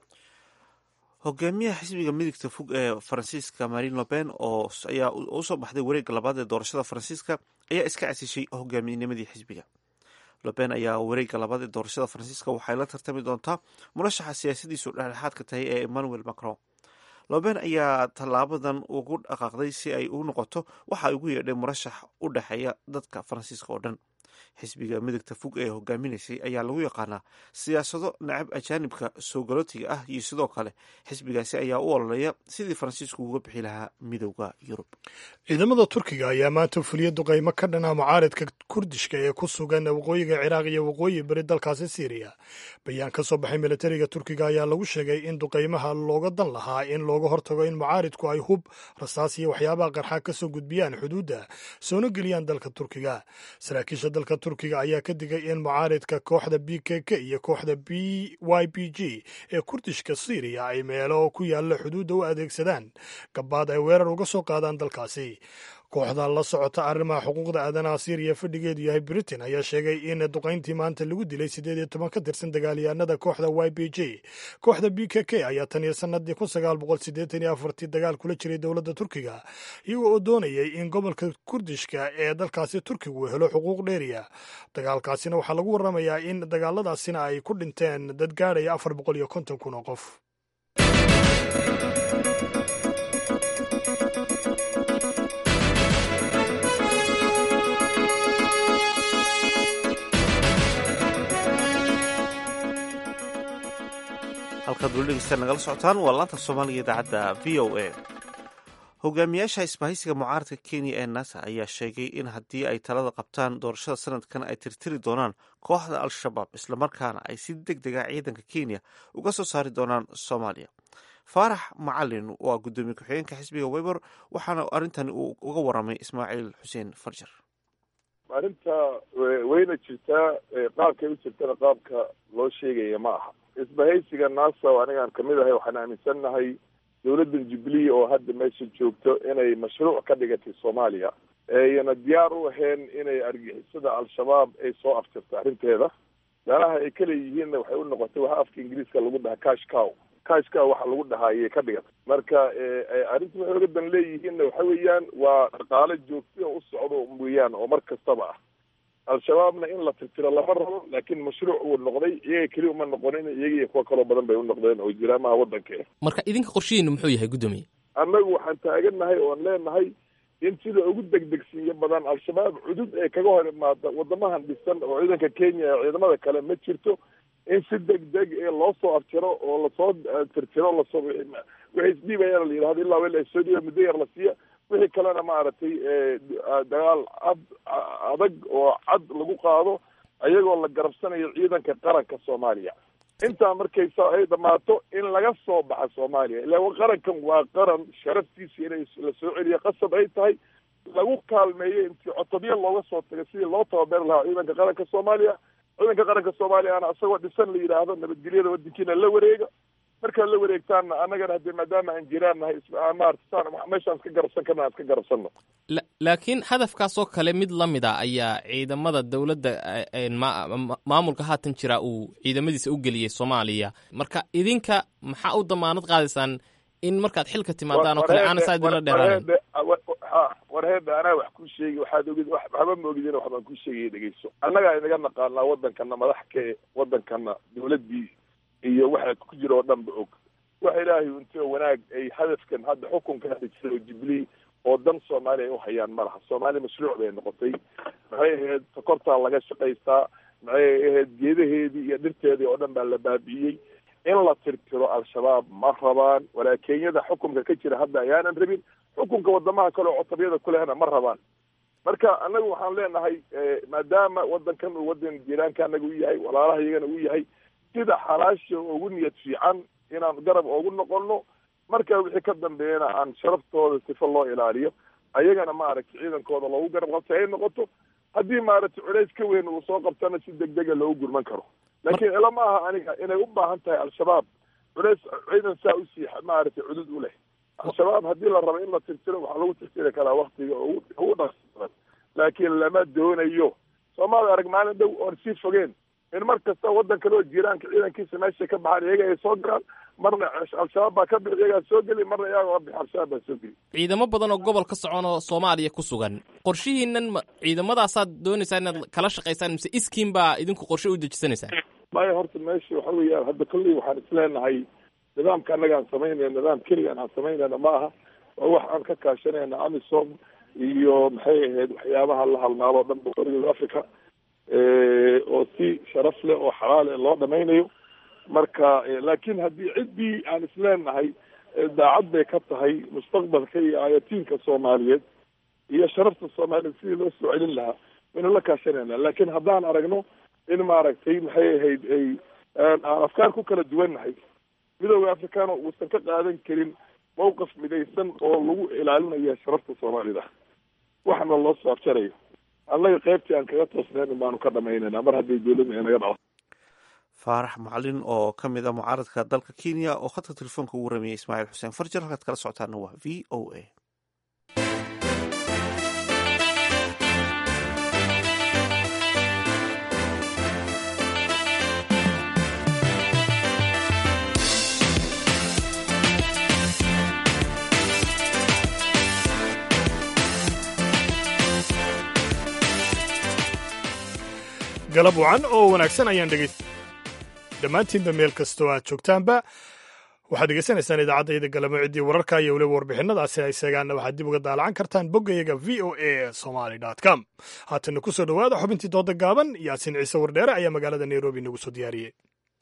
Speaker 1: hogaamiyaha xisbiga midigta fog ee faransiiska marin loben oo ayaa usoo baxday wareegga labaad ee doorashada faransiiska ayaa iska casishay hogaaminimadii xisbiga loben ayaa wareegga labaad ee doorashada faransiiska waxay la tartami doontaa murashaxa siyaasadiisu dhexdhexaadka tahay ee emmanuel macron loben ayaa tallaabadan ugu dhaqaaqday si ay u noqoto waxa ay ugu yeedhay murashax u dhexeeya dadka faransiiska oo dhan xisbiga midigta fog ee hogaaminaysay ayaa lagu yaqaanaa siyaasado nacab ajaanibka soo galootiga ah iyo sidoo kale xisbigaasi ayaa u ololeeya sidii faransiisku uga bixi lahaa midowda yurub
Speaker 2: ciidamada turkiga ayaa maanta fuliya duqaymo ka dhana mucaaridka kurdishka ee ku sugan waqooyiga ciraaq iyo waqooyi beri dalkaasi siiriya bayaan ka soo baxay militariga turkiga ayaa lagu sheegay in duqaymaha looga dan lahaa in looga hortago in mucaaridku ay hub rasaas iyo waxyaabaha qarxa ka soo gudbiyaan xuduudda soona geliyaan dalka turkiga saraakiisha dalka turkiga ayaa ka digay in mucaaridka kooxda b k k iyo kooxda b y b g ee kurdishka syriya ay meelo ku yaalla xuduudda u adeegsadaan gabaad ay weerar uga soo qaadaan dalkaasi kooxda la socota arrimaha xuquuqda aadanaha syriya fadhigeedu yahay britain ayaa sheegay in duqayntii maanta lagu dilay siddeed iyo toban ka tirsan dagaalyahanada kooxda y b j kooxda b k k ayaa tan iyo sanadii kun sagaal boqol siddeetan iyo afartii dagaal kula jiray dowladda turkiga iyagoo oo doonayay in gobolka kurdishka ee dalkaasi turkigu helo xuquuq dheeriya dagaalkaasina waxaa lagu warramayaa in dagaaladaasina ay ku dhinteen dad gaadhaya afar boqol iyo konton kun oo qof
Speaker 1: halkaad weli dhegeystaan nagala socotaan waa laanta soomaaliga idaacadda v o a hogaamiyaasha isbahaysiga mucaaradka kenya ee nasa ayaa sheegay in haddii ay talada qabtaan doorashada sanadkan ay tirtiri doonaan kooxda al-shabaab islamarkaana ay si deg dega ciidanka kenya uga soo saari doonaan soomaaliya faarax macalin waa guddoomiye ku-xigeenka xisbiga weber waxaana arrintan uu uga waramay ismaaciil xuseen farjar
Speaker 3: arrinta wayna jirtaa qaabkay u jirtana qaabka loo sheegaya ma aha isbahaysiga nasa anigaan kamid ahay waxaan aaminsannahay dowladdan jubilee oo hadda meesha joogto inay mashruuc ka dhigatay soomaaliya ayna diyaar u ahayn inay argixisada al-shabaab ay soo aftirto arrinteeda meelaha ay kale yihiinna waxay u noqotay waxa afka ingiriiska lagu dhahaa cash cow cash cow waxa lagu dhahaa ayay ka dhigatay marka arrinta waxay oga dan leeyihiinna waxa weeyaan waa dhaqaale joogti oo u socdo weeyaan oo mar kastaba ah al-shabaabna in la tirtiro lama rabo laakiin mashruuc uu noqday iyaga keliya uma noqonin iyaga iyo kuwa kaloo badan bay u noqdeen oo jiraamaha waddanka
Speaker 13: marka idinka qorshihiinu muxuu yahay guddoomiye
Speaker 3: annagu waxaan taagannahay oon leenahay in sida ugu degdegsiiyo badan al-shabaab cudud ay kaga hor imaada wadamahan dhisan oo ciidanka kenya ee ciidamada kale ma jirto in si degdeg ee loo soo afjiro oo lasoo tirtiro lasoo wixii isdhiibayana la yidhahdo ilaa wel soo dhiiba muddo yar la siiya wixii kalena maaragtay dagaal cad adag oo cad lagu qaado ayagoo la garabsanayo ciidanka qaranka soomaaliya intaa markay ay dhamaato in laga soo baxa soomaaliya ila qarankan waa qaran sharaftiisa inay la soo celiya qasab ay tahay lagu kaalmeeyo intii cotobya looga soo tagay sidii loo tababeri lahaa ciidanka qaranka soomaaliya ciidanka qaranka soomaaliyana isagoo dhisan la yidhaahdo nabadgelyada wadankiina la wareega markaad la wareegtaanna annagana haddii maadaama aan jiraan nahay maarata meeshaan iska garabsan karna aan iska garabsanno
Speaker 13: laakiin hadafkaasoo kale mid la mid a ayaa ciidamada dowladda maamulka haatan jira uu ciidamadiisa u geliyey soomaaliya marka idinka maxaa u damaanad qaadaysaan in markaad xilka timaadaan oo kale aana saa idinla dheeraanin
Speaker 3: warheedha anaa wax kuu sheegi waxaad ogid waxba ma ogidin waxbaan kuu sheegaya dhegeyso annagaa inaga naqaanaa wadankana madaxka wadankana dowladdii iyo waxa ku jira oo dhan ba og waxa ilaahay unti oo wanaag ay hadafkan hadda xukunka hadda jira oo jubilee oo dan soomaaliya ay u hayaan ma laha soomaaliya mashruuc bay noqotay maxay ahayd sokortaa laga shaqaystaa maxay ahayd geedaheedii iyo dhirteedii oo dhan baa la baabi'iyey in la tirtiro al-shabaab ma rabaan walaa kenyada xukunka ka jira hadda ayaanan rabin xukunka wadamaha kale oo cotabyada kulehna ma rabaan marka annagu waxaan leenahay maadaama wadankan uu wadan jiraanka anaga u yahay walaalaha iyagana u yahay sida xalaasha ugu niyad fiican inaan garab ugu noqono marka wixii ka dambeeyana aan sharaftooda sifo loo ilaaliyo ayagana maaragtay ciidankooda loogu garab qabtay ay noqoto haddii maaragtay culays ka weyn uu soo qabtana si degdega loogu gurman karo laakiin ila ma aha aniga inay u baahan tahay al-shabaab culays ciidan saa usii maaragtay cudud u leh al-shabaab haddii la rabo in la tirtiro waxaa lagu tirtiri karaa waktiga ugu dhaqsadan laakiin lama doonayo soomaali arag maalin dhow oon sii fogeen in mar kasta waddan kale oo jiraanka ciidankiisa meesha ka baxaan iyaga ay soo galaan marna al-shabaab baa ka bixi iyagaa soo geli marna iyaga ka bixi al-shabaab baa soo geli
Speaker 13: ciidamo badan oo gobol ka socon oo soomaaliya ku sugan qorshihiinan ma ciidamadaasaad doonaysaa inaad kala shaqaysaan mise iskiin baa idinku qorshe u dejisanaysaan
Speaker 3: maya horta meesha waxa weeyaan hadda kolley waxaan isleenahay nidaamka annaga aan samaynayna nidaam keligaan aan samaynayna ma aha waa wax aan ka kaashanayna amisom iyo maxay ahayd waxyaabaha la halmaalo o dhan boqoriyada africa oo si sharaf leh oo xalaal eh loo dhamaynayo marka laakiin haddii ciddii aan isleenahay daacad bay ka tahay mustaqbalka iyo aayatiinka soomaaliyeed iyo sharafta soomaaliyeed sidii loo soo celin lahaa waynu la kaashanayna laakiin haddaan aragno in maaragtay maxay ahayd ay aan afkaar ku kala duwannahay midooda africano uusan ka qaadan karin mawqif midaysan oo lagu ilaalinaya sharafta soomaalida waxna loo soo afjarayo annaga qaybtii aan kaga toosnayn baanu ka dhamaynayna mar haddii dowladda inaga dhaco
Speaker 1: faarax macalin oo ka mid a mucaaradka dalka kenya oo khadka telefoonka ugu ramiyey ismaaciil xuseen farjar halkaad kala socotaana waa v o a
Speaker 2: galab wacan oo wanaagsan ayaan dhegey dhammaantiinba meel kastoo aad joogtaanba waxaad degeysanaysaan idaacadayda galamo ciddii wararka iyo weliba warbixinadaasi ay seegaanna waxaad dib uga daalacan kartaan boggayaga v o a somaly com haatana ku soo dhowaada xubintii dooda gaaban yaasiin ciise wardheere ayaa magaalada nairobi nagu soo diyaariyey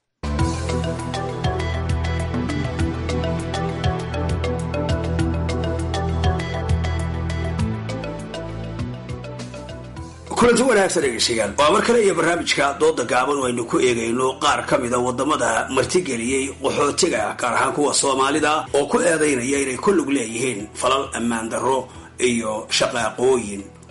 Speaker 14: kulanti wanaagsan dhegeystayaal waa mar kale iyo barnaamijka dooda gaaban aynu ku eegayno qaar ka mida wadamada martigeliyey qaxootiga gaar ahaan kuwa soomaalida oo ku eedaynaya inay ku lug leeyihiin falal ammaan darro iyo shaqaaqooyin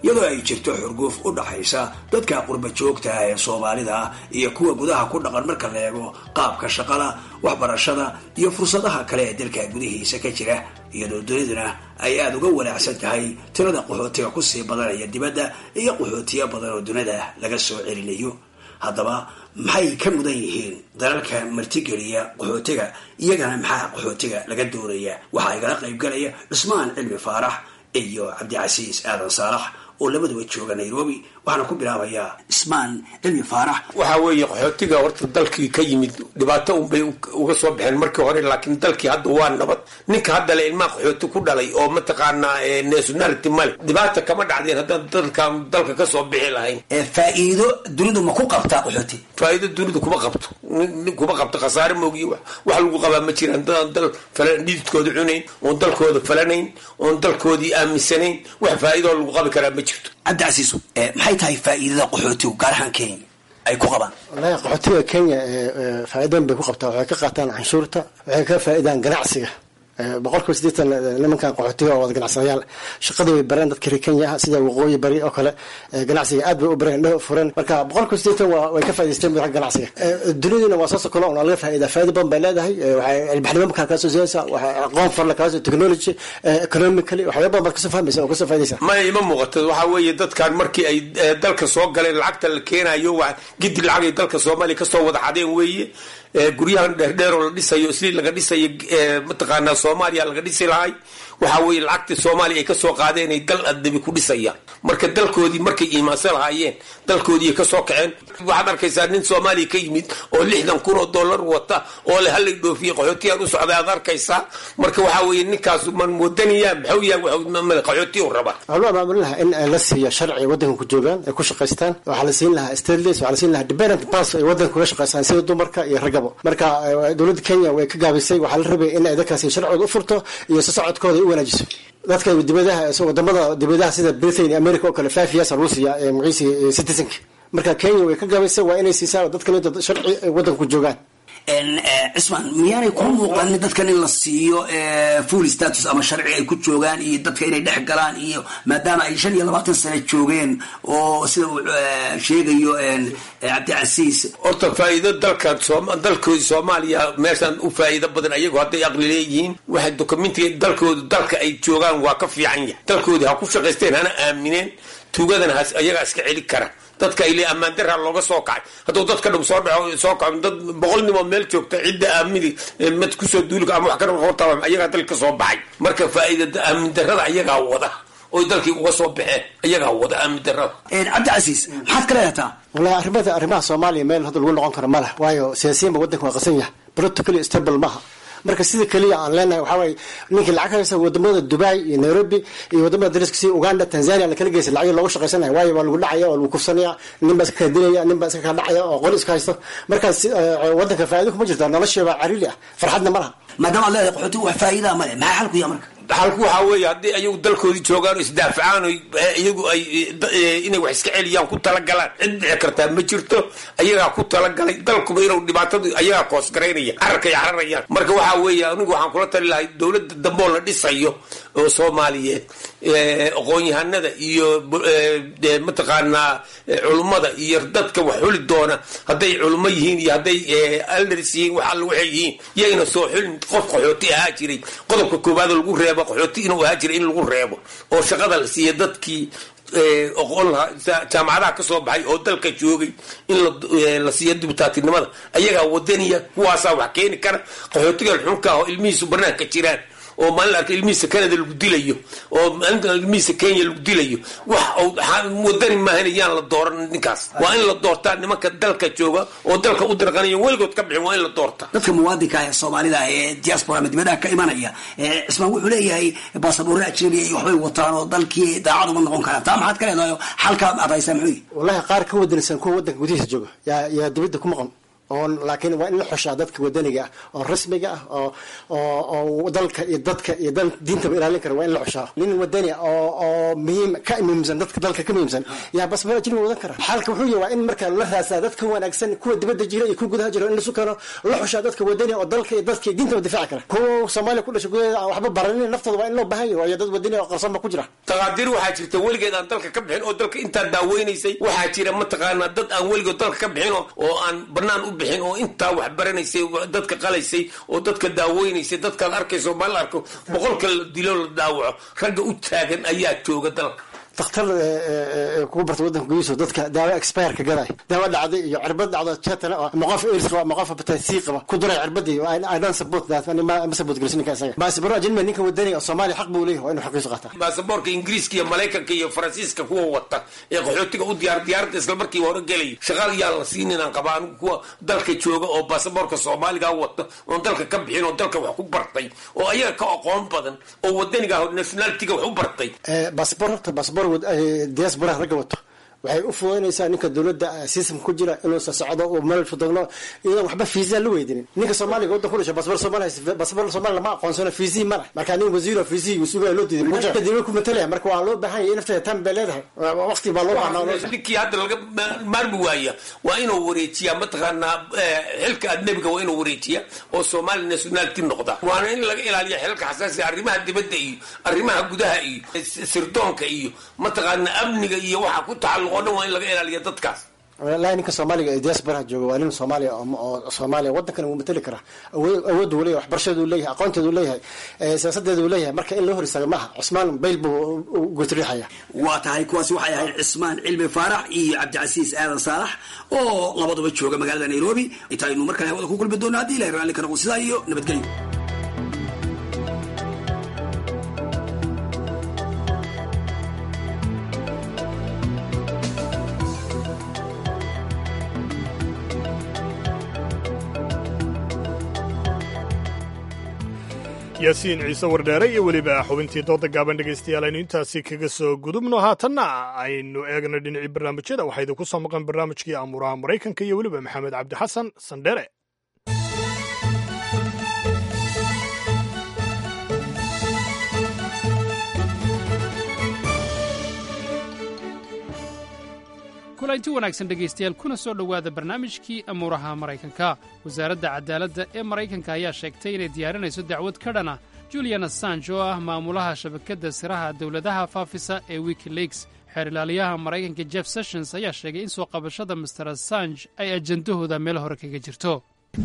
Speaker 14: iyadoo ay jirto xurguuf u dhaxaysa dadka qurba joogta ah ee soomaalida ah iyo kuwa gudaha ku dhaqan marka la eego qaabka shaqada waxbarashada iyo fursadaha kale ee dalka gudihiisa ka jira iyadoo duniduna ay aada uga wanaacsan tahay tirada qaxootiga kusii badanaya dibadda iyo qaxootiyo badan oo dunida laga soo celinayo haddaba maxay ka mudan yihiin dalalka martigeliya qaxootiga iyagana maxaa qaxootiga laga doonaya waxaa igala qaybgalaya cusmaan cilmi faarax iyo cabdicasiis aadan saalax oo labaduba jooga nairobi waxaana ku bilaabayaa ismaan cilmi faarax
Speaker 15: waxaa weeye qaxootiga horta dalkii ka yimid dhibaato unbay uga soo baxeen markii hore laakiin dalkii hadda waa nabad ninka hadda le ilmaha qaxooti ku dhalay oo mataqaanaa nationality male dhibaata kama dhacdeen haddaan dalkan dalka kasoo bixi lahayn
Speaker 14: faa-iido dunidu ma ku qabtaa qaxooti
Speaker 15: faa-iido dunidu kuma qabto kuma qabto khasaare moogiy wax lagu qabaa ma jiraan dadaan dal falan dhididkooda cunayn oon dalkooda falanayn oon dalkoodii aaminsanayn wax faa-iidoo lagu qabi karaa ma jirto
Speaker 14: cabdicasiis maxay tahay faa-iidada qaxootigu gaar ahaan kenya ay ku qabaan
Speaker 16: wallahi qaxootiga kenya faa-iidan bay ku qabtaa waxay ka qaataan canshuurta waxay ka faa-idaan ganacsiga boqolkiiba sideetan nimankan qaxootiga oo wada ganacsadayaal shaqadii way bareen dadka reer kenya ah sida waqooyi bari oo kale ganacsiga aad bay u bareen dho furan marka boqolkiiba sideetan waa way ka faa'idaysteen bu ganacsiga duniduna waa soo sokolo on laga faa'idaa faa'ido badan bay leedahay waxay ilbaxnimo markaa kaasoo siinaysa waxay aqoon farla kaasoo technology economically waxyaaba badan baad kasoo fahmaysa oo kasoo faaidaysa
Speaker 15: maya ima muuqato waxaa weeye dadkan markii ay dalka soo galeen lacagta la keenayo waa gidi lacagay dalka soomaaliya kasoo wada xadeen weeye guryahan dheerdheeroo la dhisayo isli laga dhisayo mataqaanaa soomaaliya laga dhisi lahay waxaa weeye lacagtii soomaaliya ay kasoo qaadeen ay dal adabi ku dhisayaan marka dalkoodii markay iimaansan lahaayeen dalkoodii ay kasoo kaceen waxaad arkaysaa nin soomaaliya ka yimid oo lixdan kun oo dollar wata oo le halay dhoofiye qaxootiyaan u socday aad arkaysaa marka waxaa weeye ninkaas man wadaniyaa maxuu yahay qaxootiya u rabaa
Speaker 16: waxaa loo abaabulin lahaa in la siiyo sharci waddanka ku joogaan ay ku shaqaystaan waxaa la siin lahaa stateless waxaa la siin lahaa dependent pass ay waddanka kuga shaqaystaan sida dumarka iyo raggaba marka dowladda kenya way ka gaabisay waxaa la rabay in ay dadkaasi sharcooda u furto iyo si socodkooda u wanaajiso dadka dibadaha wadamada dibadaha sida britain iyo america oo kale five years lagu siiya magaciisi citizenka marka kenya way ka gaabisay waa inay siisaa dadkan inta sharci ay waddanka ku joogaan
Speaker 14: cismaan miyaanay kuu muuqanin dadkan in la siiyo full status ama sharci ay ku joogaan iyo dadka inay dhex galaan iyo maadaama ay shan iyo labaatan sano joogeen oo sida uu sheegayo cabdicasiis
Speaker 15: horta faa-iido dalka dalkoodi soomaaliya meeshaan u faa-iido badan ayagu hadday aqli leeyihiin waxay dokumentiga dalkoodu dalka ay joogaan waa ka fiican yahay dalkoodii ha ku shaqaysteen hana aamineen tuugadana ha ayagaa iska celi kara dadka ile ammaan daraa looga soo kacay hadduu dadka dhum soo dhaco soo kaco dad boqol nimoo meel joogta cidda aamini mad kusoo duuli ama wax ka horta ayagaa dalka soo baxay marka faa-iida aamin darada ayagaa wada oy dalkii uga soo baxeen ayagaa wada aamin darada
Speaker 14: cabdicasiis maxaad ka leedataa
Speaker 16: wallahi arrimada arrimaha soomaaliya meel hadda lagu noqon karo ma leh waayo siyaasiyiinba waddanka waa qasan yahay politically stable maaha marka sida keliya aan leenahay waxaa waaye ninkii lacag ka haysta wadamada dubai iyo nairobi iyo wadamada dariska sida uganda tanzania lakala geysa lacagyo loogu shaqaysanaya waayo waa lagu dhacaya waa lagu kufsanaya nin baa iska kala dilaya nin baa iska kala dhacaya oo qoli iska haysto markaas wadanka faa'ido kuma jirta nolosheeba cariili ah farxadna ma laha
Speaker 14: maadaama ad leedahay qaxooti wax faa'iidaa male maxaa xalku yaha marka
Speaker 15: xalku waxaa weeye haddii ayagu dalkoodii joogaan oo isdaafacaan o iyagu ay inay wax iska celiyaan ku talagalaan cid dhici kartaa ma jirto ayagaa ku talagalay dalkuba inuu dhibaatadu ayagaa koosgaraynaya cararkay cararayaan marka waxaa weeye anigu waxaan kula tali lahay dowladda dambeoo la dhisayo oo soomaaliyeed aqoon-yahanada iyo mataqaanaa culummada iyo dadka wax xuli doona hadday culummo yihiin iyo hadday aldars yihiin wax alla waxay yihiin yayna soo xulin qof qaxooti ahaa jiray qodobka koowaad lagu reebo qaxooti inuu ahaa jiray in lagu reebo oo shaqada la siiya dadkii oqon lahaa jaamacadaha ka soo baxay oo dalka joogay in la siiya dibutaatinimada ayagaa wadaniya kuwaasaa wax keeni kara qaxootigan xunka ah oo ilmihiisu banaanka jiraan oo maalin arka ilmihiisa canada lagu dilayo oo maalinta ilmihiisa kenya lagu dilayo wax wadani maahan yaan la dooran ninkaas waa in la doortaa nimanka dalka jooga oo dalka u dirqanayo weligood ka bixin waa in la doortaa
Speaker 14: dadka muwaadinka ah ee soomaalida ah ee diaspora ama dibadaha ka imanaya cismaan wuxuu leeyahay baasaboorre ajnabiya iyo waxbay wataan oo dalkii daacad uma noqon karaan taa maxaad ka leedahay xalka aad haysaa muxuu
Speaker 16: wallahi qaar ka wadanaysan kuwa wadanka gudihiisa jooga yaa yaa dibadda ku maqan oo laakiin waa in la xushaa dadka wadaniga ah oo rasmiga ah oo oo oo dalka iyo dadka iyo dal diintaba ilaalin kara waa in la xushaa nin wadani ah oo oo muhiim ka muhiimsan dadka dalka ka muhiimsan yaa basbara ajnabi wadan kara xalka wuxuu yahay waa in marka la raasaa dadka wanaagsan kuwa dibadda jira iyo kuwa gudaha jira in lasu keeno la xushaa dadka wadani oo dalka iyo dadka iyo diintaba difaaci kara kuwa soomaaliya ku dhashay gudaheeda aan waxba baranin naftooda waa in loo baahan yahay waayo dad wadani oo qarsoon ba ku jira
Speaker 15: taqaadiir waxaa jirta weligeed aan dalka ka bixin oo dalka intaa daaweynaysay waxaa jira mataqaanaa dad aan weligood dalka ka bixin oo aan banaan u bixin oo intaa wax baranaysay dadka qalaysay oo dadka daaweynaysay dadkaad arkayso ma la arko boqolka la dilo la daawaco ragga u taagan ayaa jooga dalka
Speaker 16: dakhtar kugu barta wadanka gudihiisa dadka daawo expireka gaday daawo dhacday iyo cirbad dhacdo jetana oo ama qof airs qaba ama qof hepatitis qaba ku duray cirbadii i don't support that ani ma support gelisin ninka isaga baasibaro ajnabi ninka wadani oo soomaaliya xaq buu leeyahay waa inuu xaqiisu qaataa
Speaker 15: baasaboorka ingiriiska iyo maraykanka iyo faransiiska kuwa wata ee qaxootiga u diyaar diyaaradda isla markiiba hore gelaya shaqaal yaa la siinin aan qabaa anigu kuwa dalka jooga oo baasaboorka soomaaliga wata oon dalka ka bixin oo dalka wax ku bartay oo ayaga ka aqoon badan oo wadaniga nationalitiga wax u bartay
Speaker 16: baasabor horta baasabor diasporaha ragga wato waxay u fududaynaysaa ninka dowladda system ku jira inuu socdo uu meel fudogno iyadan waxba fiisa la weydinin ninka soomaaliga waddan ku dhashay basbar soomaaliya basbar soomaaliya lama aqoonsano fiisii ma leh marka nin wasiiro fiisii uu sugaa loo diiday marka dawlad ku matalaya marka waa loo baahan yahay nafteeda tan bay leedahay waqti baa loo baahnaa
Speaker 15: ninkii hadda laga maarmi waaya waa inuu wareejiyaa mataqaanaa xilka adnebiga waa inuu wareejiya oo soomaali nationality noqda waana in laga ilaaliya xilka xasaasiga arrimaha dibadda iyo arrimaha gudaha iyo sirdoonka iyo mataqaanaa amniga iyo waxa ku tacalluq oo dhan waa in laga ilaaliya dadkaas
Speaker 16: walahi ninka soomaaliga ee diasporaha jooga waa nin soomaaliya oo soomaaliya waddankana wuu matali karaa awood uu leyahay waxbarashadeedu leeyahay aqoonteedu leeyahay siyaasadeedu leeyahay marka in loo hor istaaga maaha cusmaan bayl buu gotriixaya
Speaker 14: waa tahay kuwaasi waxay ahayd cismaan cilmi faarax iyo cabdicasiis aadan saalax oo labaduba jooga magaalada nairobi intaynu mar kale hawada ku kulmi doona haddii ilahay raalli ka noqon sidaa iyo nabadgelyo
Speaker 2: yaasiin ciise wardheere iyo weliba xubintii dooda gaaban dhegaystayaal aynu intaasi kaga soo gudubno haatanna aynu eegno dhinacii barnaamijyada waxaa idinku soo maqan barnaamijkii amuuraha maraykanka iyo weliba maxamed cabdi xasan sandhere
Speaker 6: kulanti wanaagsan dhegaystayaal kuna soo dhowaada barnaamijkii amuuraha maraykanka wasaaradda cadaaladda ee maraykanka ayaa sheegtay inay diyaarinayso dacwad ka dhana julian assange oo ah maamulaha shabakadda siraha dowladaha faafisa ee wikileaks xeer ilaaliyaha maraykanka jeff sessions ayaa sheegay in soo qabashada master assange ay ajandahooda meel hore kaga jirto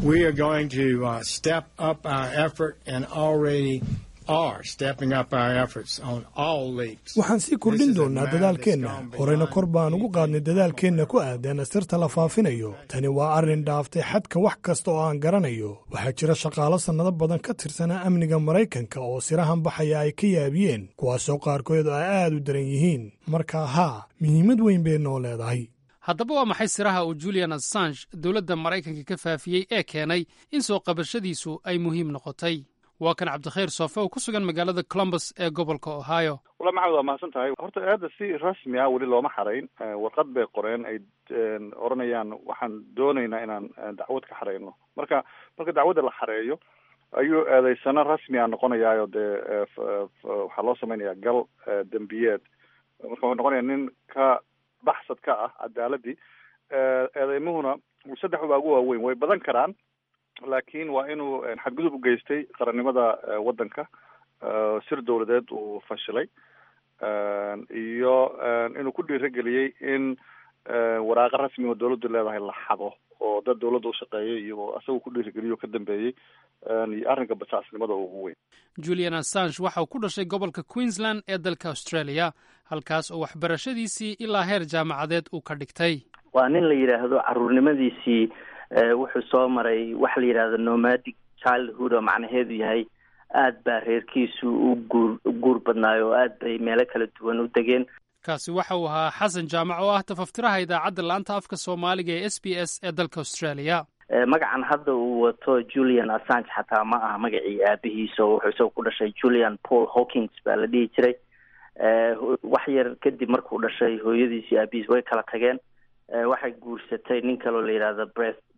Speaker 2: waxaan sii kordhin doonnaa dadaalkeenna horeyna kor baan ugu qaadnay dadaalkeenna ku aadan sirta la faafinayo tani waa arrin dhaaftay xadka wax kasta oo aan garanayo waxaa jira shaqaalo sannado badan ka tirsanaa amniga maraykanka oo sirahan baxaya ay ka yaabiyeen kuwaasoo qaarkood ay aad u daran yihiin marka haa muhiimad weyn bay noo leedahay
Speaker 6: haddaba waa maxay siraha uu julian assange dowladda maraykanka ka faafiyey ee keenay in soo qabashadiisu ay muhiim noqotay waa kan cabdikhayr soofe oo ku sugan magaalada columbus ee gobolka ohio
Speaker 17: wala maxamed waa mahadsan tahay horta aada si rasmi ah weli looma xarayn warqad bay qoreen ay odhanayaan waxaan doonaynaa inaan dacwad ka xareyno marka marka dacwadda la xareeyo ayuu eedeysano rasmi a noqonayaayo dee waxaa loo samaynayaa gal dembiyeed marka wuxuu noqonayaa nin ka baxsad ka ah cadaaladii eedeymuhuna saddex baa ugu waaweyn way badan karaan laakiin waa inuu xadgudub u geystay qarannimada waddanka sir dowladeed uu fashilay iyo inuu ku dhiirageliyey in waraaqo rasmi oo dowladdu leedahay la xado oo dad dowladda u shaqeeyay iyo asagu ku dhiirigeliyo ka dambeeyey iyo arrinka basaasnimada ugu weyn
Speaker 6: julian assange waxa uu ku dhashay gobolka queensland ee dalka australia halkaas oo waxbarashadiisii ilaa heer jaamacadeed uu ka dhigtay
Speaker 18: waa nin la yidhaahdo caruurnimadiisii wuxuu soo maray waxa la yidhahdo nomadic childhood oo macnaheedu yahay aad baa reerkiisu u guur guur badnaayo oo aad bay meelo kala duwan u degeen
Speaker 6: kaasi waxa uu ahaa xasan jaamac oo ah tafaftiraha idaacadda laanta afka soomaaliga ee s b s ee dalka australia
Speaker 18: magacan hadda uu wato julian assange xataa ma aha magacii aabihiisa oo wuxuu isagoo ku dhashay julian paul hawkins baa la dhihi jiray wax yar kadib markuu dhashay hooyadiisi aabihiis way kala tageen waxay guursatay nin kaloo la yidhahdo breth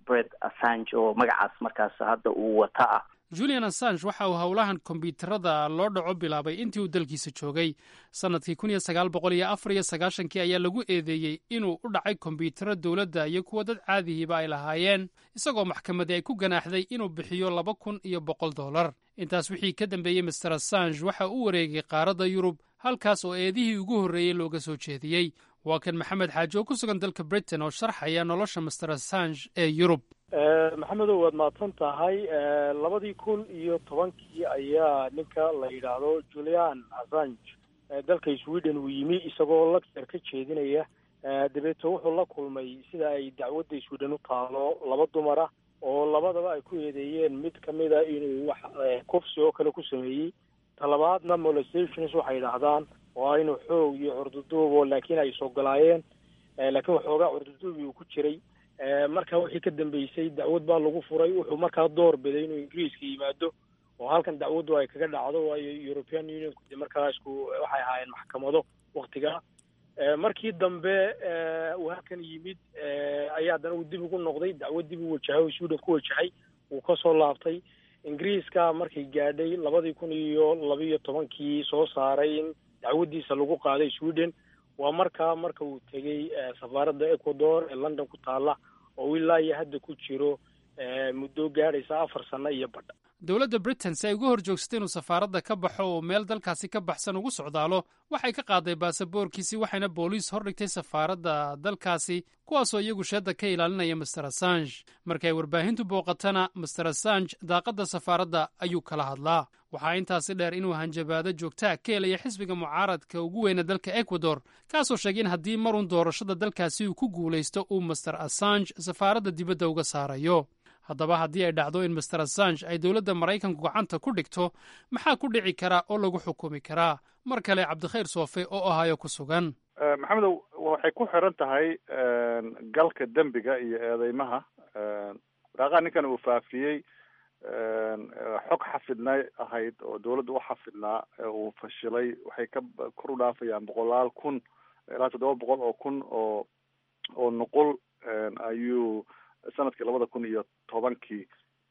Speaker 18: bred assange oo magacaas markaas hadda uu wata ah
Speaker 6: julian assange waxa uu howlahan kombyuutarada loo dhaco bilaabay intii uu dalkiisa joogay sannadkii kun iyo sagaal boqol iyo afar iyo sagaashankii ayaa lagu eedeeyey inuu u dhacay kombyuutaro dowladda iyo kuwa dad caadihiiba ay lahaayeen isagoo maxkamadii ay ku ganaaxday inuu bixiyo laba kun iyo boqol dollar intaas wixii ka dambeeyey master assange waxa uu wareegay qaaradda yurub halkaas oo eedihii ugu horreeyey looga soo jeediyey waa kan maxamed xaaji oo ku sugan dalka britain oo sharxaya nolosha master assange ee yurub
Speaker 19: maxamedow waad mahadsan tahay labadii kun iyo tobankii ayaa ninka la yidhaahdo julian assange dalka sweden uu yimi isagoo lecture ka jeedinaya dabeeto wuxuu la kulmay sida ay dacwadda sweden u taalo laba dumara oo labadaba ay ku eedeeyeen mid kamida inuu wax kufsi oo kale ku sameeyey talabaadna molestations waxay yidhaahdaan waa inuu xoog iyo curduduubo laakiin ay isogolaayeen laakiin waxoogaa curduduubi uu ku jiray marka wixii ka dambeysay dacwad baa lagu furay wuxuu markaa door biday inuu ingiriiska yimaado oo halkan dacwaddu ay kaga dhacdo waayo european unionku de markaa isku waxay ahaayeen maxkamado waktigaa markii dambe uu halkan yimid ayaa haddana uu dib ugu noqday dacwad dib u wajahay oo sweden ku wajahay wuu kasoo laabtay ingiriiska markay gaadhay labadii kun iyo labiiyo tobankii soo saaray in dacwaddiisa lagu qaaday sweden waa markaa marka uu tegey safaaradda ecuador ee london ku taalla oo ilaa iyo hadda ku jiro muddo gaadhaysa afar sano iyo badha
Speaker 6: dowladda britain si ay uga hor joogsatay inuu safaaradda ka baxo oo meel dalkaasi ka baxsan ugu socdaalo waxay ka qaaday baasaboorkiisii waxayna booliis hordhigtay safaaradda dalkaasi kuwaasoo iyagu sheedda ka ilaalinaya master assange markay warbaahintu booqatana master assange daaqadda safaaradda ayuu kala hadlaa waxaa intaasi dheer inuu hanjabaado joogtaa ka helaya xisbiga mucaaradka ugu weyna dalka ecuador kaasoo sheegay in haddii marun doorashada dalkaasi uu ku guulaysto uu master assange safaaradda dibadda uga saarayo haddaba haddii ay dhacdo in master assange ay dowladda maraykanku gacanta ku dhigto maxaa ku dhici karaa oo lagu xukumi karaa mar kale cabdikhayr soofe oo ahayo ku sugan
Speaker 17: maxamedow waxay ku xiran tahay galka dembiga iyo eedeymaha waraaqaha ninkan uu faafiyey xog xafidnay ahayd oo dawladda u xafidnaa uu fashilay waxay ka kor u dhaafayaan boqolaal kun ilaa toddoba boqol oo kun oo oo nuqul ayuu sanadkii labada kun iyo tobankii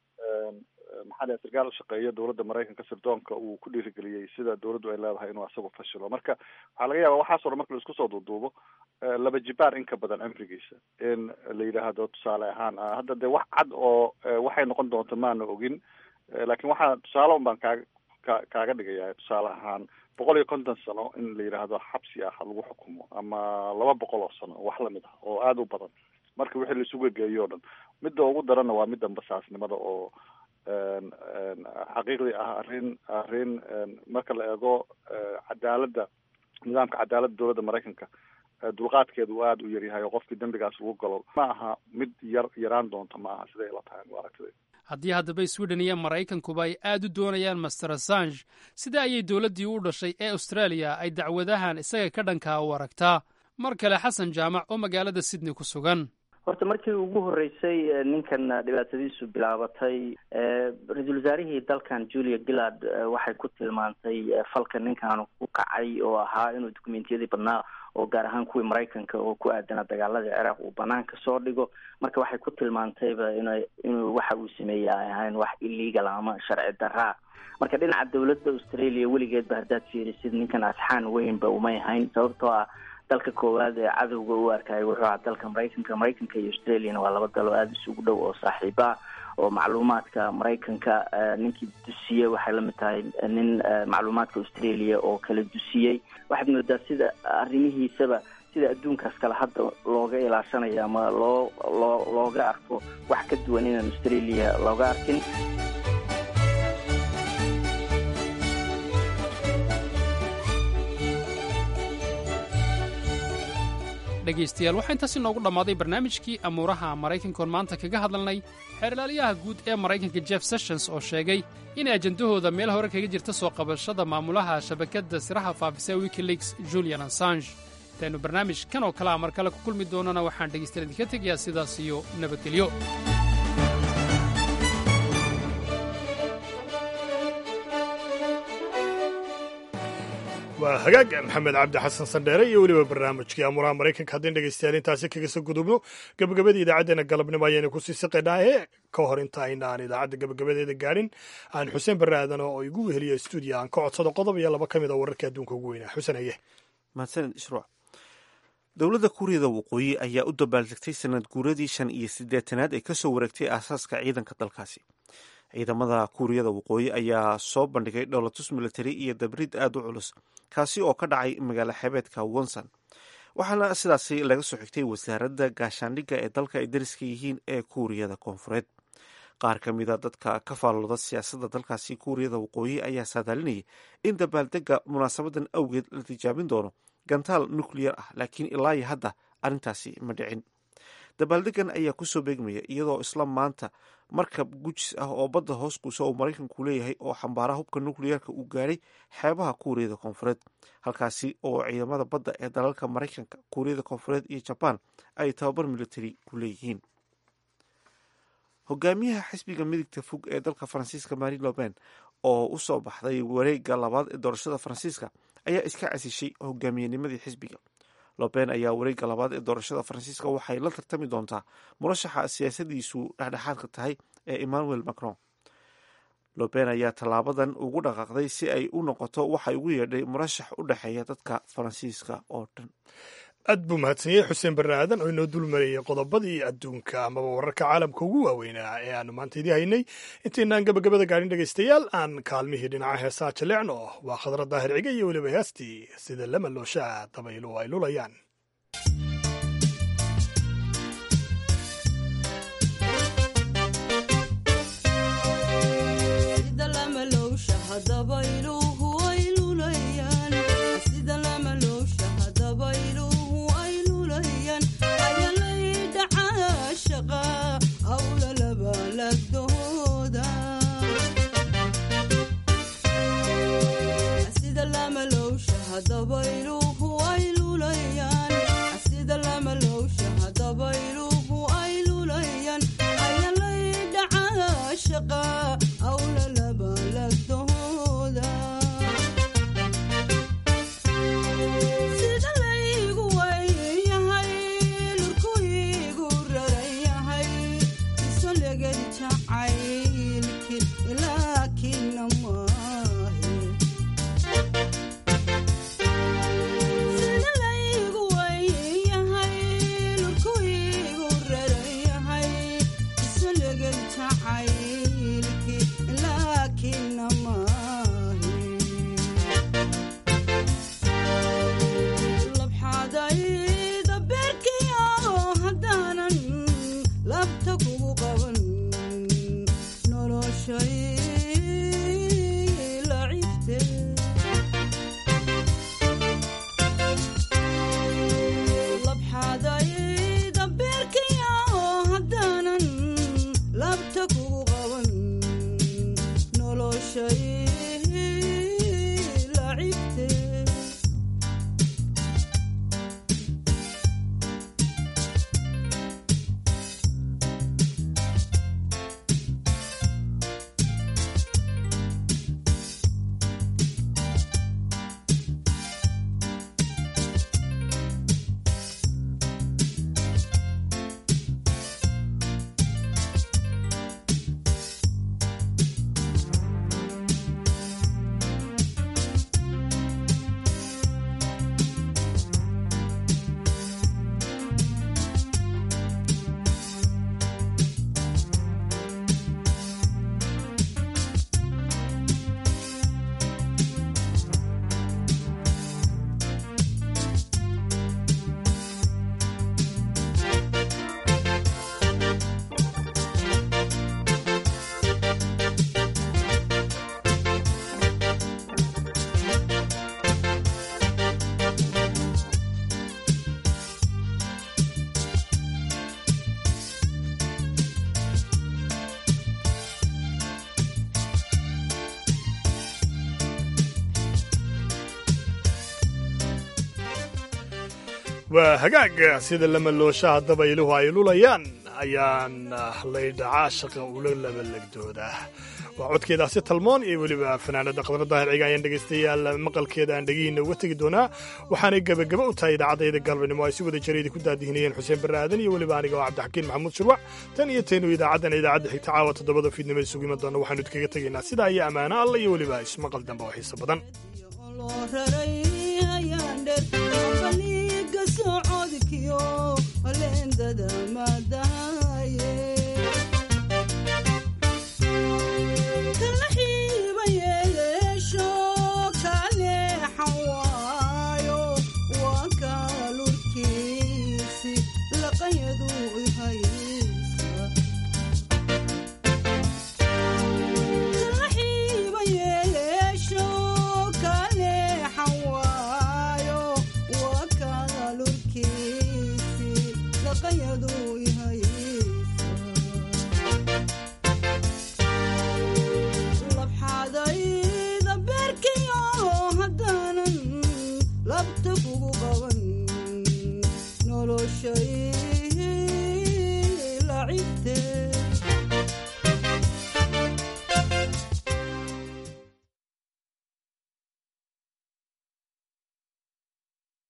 Speaker 17: maxaa dhahay sarkaal ushaqeeya dowladda maraykanka sirdoonka uu ku dhiirigeliyey sida dowladdu ay leedahay inuu asagu fashilo marka waxaa laga yaaba waxaas o dhan marka laisku soo duuduubo laba jibaar in ka badan cimrigiisa in la yidhaahdo tusaale ahaan hadda dee wax cad oo waxay noqon doonto maana ogin laakiin waxaa tusaale un baan kaaga ka kaaga dhigaya tusaale ahaan boqol iyo konton sano in la yidhaahdo xabsi ah lagu xukumo ama laba boqol oo sano wax lamid ah oo aada u badan marka wixii laisugu geeyo o dhan midda ugu daranna waa midda basaasnimada oo xaqiiqdii ah arrin arrin marka la eego cadaaladda nidaamka cadaaladda dowladda maraykanka dulqaadkeedu uu aada u yaryahay oo qofkii dembigaas lagu galo ma aha mid yar yaraan doonto ma aha siday ila tahay aragtida
Speaker 6: haddii haddaba sweden iyo maraykankuba ay aad u doonayaan master assange sida ayay dowladdii u dhashay ee australia ay dacwadahan isaga ka dhankaa u aragtaa mar kale xasan jaamac oo magaalada sydney ku sugan
Speaker 18: horta markii ugu horreysay ninkan dhibaatadiisu bilaabatay ra-iisul wasaarihii dalkan julia gillard waxay ku tilmaantay falka ninkan ku kacay oo ahaa inuu dokumentiyadii badnaa oo gaar ahaan kuwii maraykanka oo ku aadana dagaaladii ciraaq uu banaanka soo dhigo marka waxay ku tilmaantayba ina inuu waxa uu sameeyey ay ahayn wax illegal ama sharci daraa marka dhinaca dowladda australia weligeedba haddaad fiirisid ninkan asxaan weynba umay ahayn sababtoo ah dalka koowaad ee cadowga u arkaya wuxuu ahaa dalka maraykanka maraykanka iyo australiana waa laba dal oo aada isugu dhow oo saaxiiba ah oo macluumaadka maraykanka ninkii dusiyey waxay lamid tahay nin macluumaadka australia oo kala dusiyey waxaad moodaa sida arrimihiisaba sida adduunkaas kale hadda looga ilaashanayo ama loo loo looga arko wax ka duwan inaan australia looga arkin
Speaker 6: dhegaystayaal waxaa intaasi noogu dhammaaday barnaamijkii amuuraha maraykankoon maanta kaga hadalnay xeerlaaliyaha guud ee maraykanka jeff sessions oo sheegay inay ajendahooda meel hore kaga jirta soo qabashada maamulaha shabakadda siraha faafisa wikileaks julian assange intaynu barnaamij kan oo kale a mar kale ku kulmi doonana waxaan dhegaystayaal idinka tegayaa sidaas iyo nabadgelyo
Speaker 2: waa hagaag maxamed cabdi xasan sandheere iyo weliba barnaamijkii amuraha maraykanka haddin dhegeystayaal intaasi kaga soo gudubno gebagabadii idaacaddeenna galabnimo ayaynu kusii siqaynaahe ka hor inta aynaan idaacadda gebagabadeeda gaadhin aan xuseen barre aadan oo igu weheliya stuudiya aan ka codsado qodob iyo laba ka mid a wararka adduunka ugu weynaa xuseen aye
Speaker 1: mahadsanid ishruuc dowladda kuuriyada waqooyi ayaa u dabaaldegtay sanad guuradii shan iyo siddeetanaad ee kasoo wareegtay aasaaska ciidanka dalkaasi ciidamada kuuriyada waqooyi ayaa soo bandhigay dholotus military iyo dabrid aada u culus kaasi oo ka dhacay magaalo xebeedka wonson waxaana sidaasi laga soo xigtay wasaaradda gaashaandhigga ee dalka ay dariska yihiin ee kuuriyada koonfureed qaar ka mida dadka ka faallooda siyaasadda dalkaasi kuuriyada waqooyi ayaa saadaalinayay in dabaaldega munaasabadan awgeed la tijaabin doono gantaal nucleyar ah laakiin ilaa iyo hadda arrintaasi ma dhicin dabaaldegan ayaa kusoo beegmaya iyadoo isla maanta markab gujis ah oo badda hoos kuusa uu maraykanku leeyahay oo xambaara hubka nucleyarka uu gaadhay xeebaha kuuriyada koonfureed halkaasi oo ciidamada badda ee dalalka maraykanka kuuriyada koonfureed iyo jabaan ay tababar military ku leeyihiin hogaamiyaha xisbiga midigta fog ee dalka faransiiska mari loben oo u soo baxday wareega labaad ee doorashada faransiiska ayaa iska casishay hogaamiyenimadii xisbiga loben ayaa wareegga labaad ee doorashada faransiiska waxay la tartami doontaa murashaxa siyaasadiisu dhexdhexaadka tahay ee emmanuel macron loben ayaa tallaabadan ugu dhaqaaqday si ay u noqoto waxay ugu yeedhay murashax u dhexeeya dadka faransiiska oo dhan
Speaker 2: aad buu mahadsanyey xuseen barre aadan oo inoo dulmarayay qodobadii adduunka amaba wararka caalamka ugu waaweynaa ee aanu maanta idii haynay intaynaan gabagabada gaadhin dhegaystayaal aan kaalmihii dhinaca heesaa jaleecno waa khadra daahir ciga iyo weliba heestii sida lama looshaa dabaylu ay lulayaan waa hagaag sida lamalooshaha dabayluhu ay lulayaan ayaan laydhacaa shaqa ula labalegdooda waa codkeedaasi talmoon iyo weliba fanaanada qadra daahir ciga ayaan dhegaystayaal maqalkeeda aan dhegihiina uga tegi doonaa waxaanay gebagaba u tahay idaacadayda galbanimo ay si wada jara idinku daadihinayeen xuseen barre aadan iyo weliba aniga oo cabdixakiin maxamuud shurwac tan iyo taynu idaacaddan idaacadda xigta caawa toddobada fiidnimo isugu iman doona waxaanu idkaga tegaynaa sidaa iyo ammaano alla iyo weliba ismaqal dambe oo xiiso badan
Speaker 20: labxadayda beerkiyo haddaanan labta kugu qaban noloshay lacibtee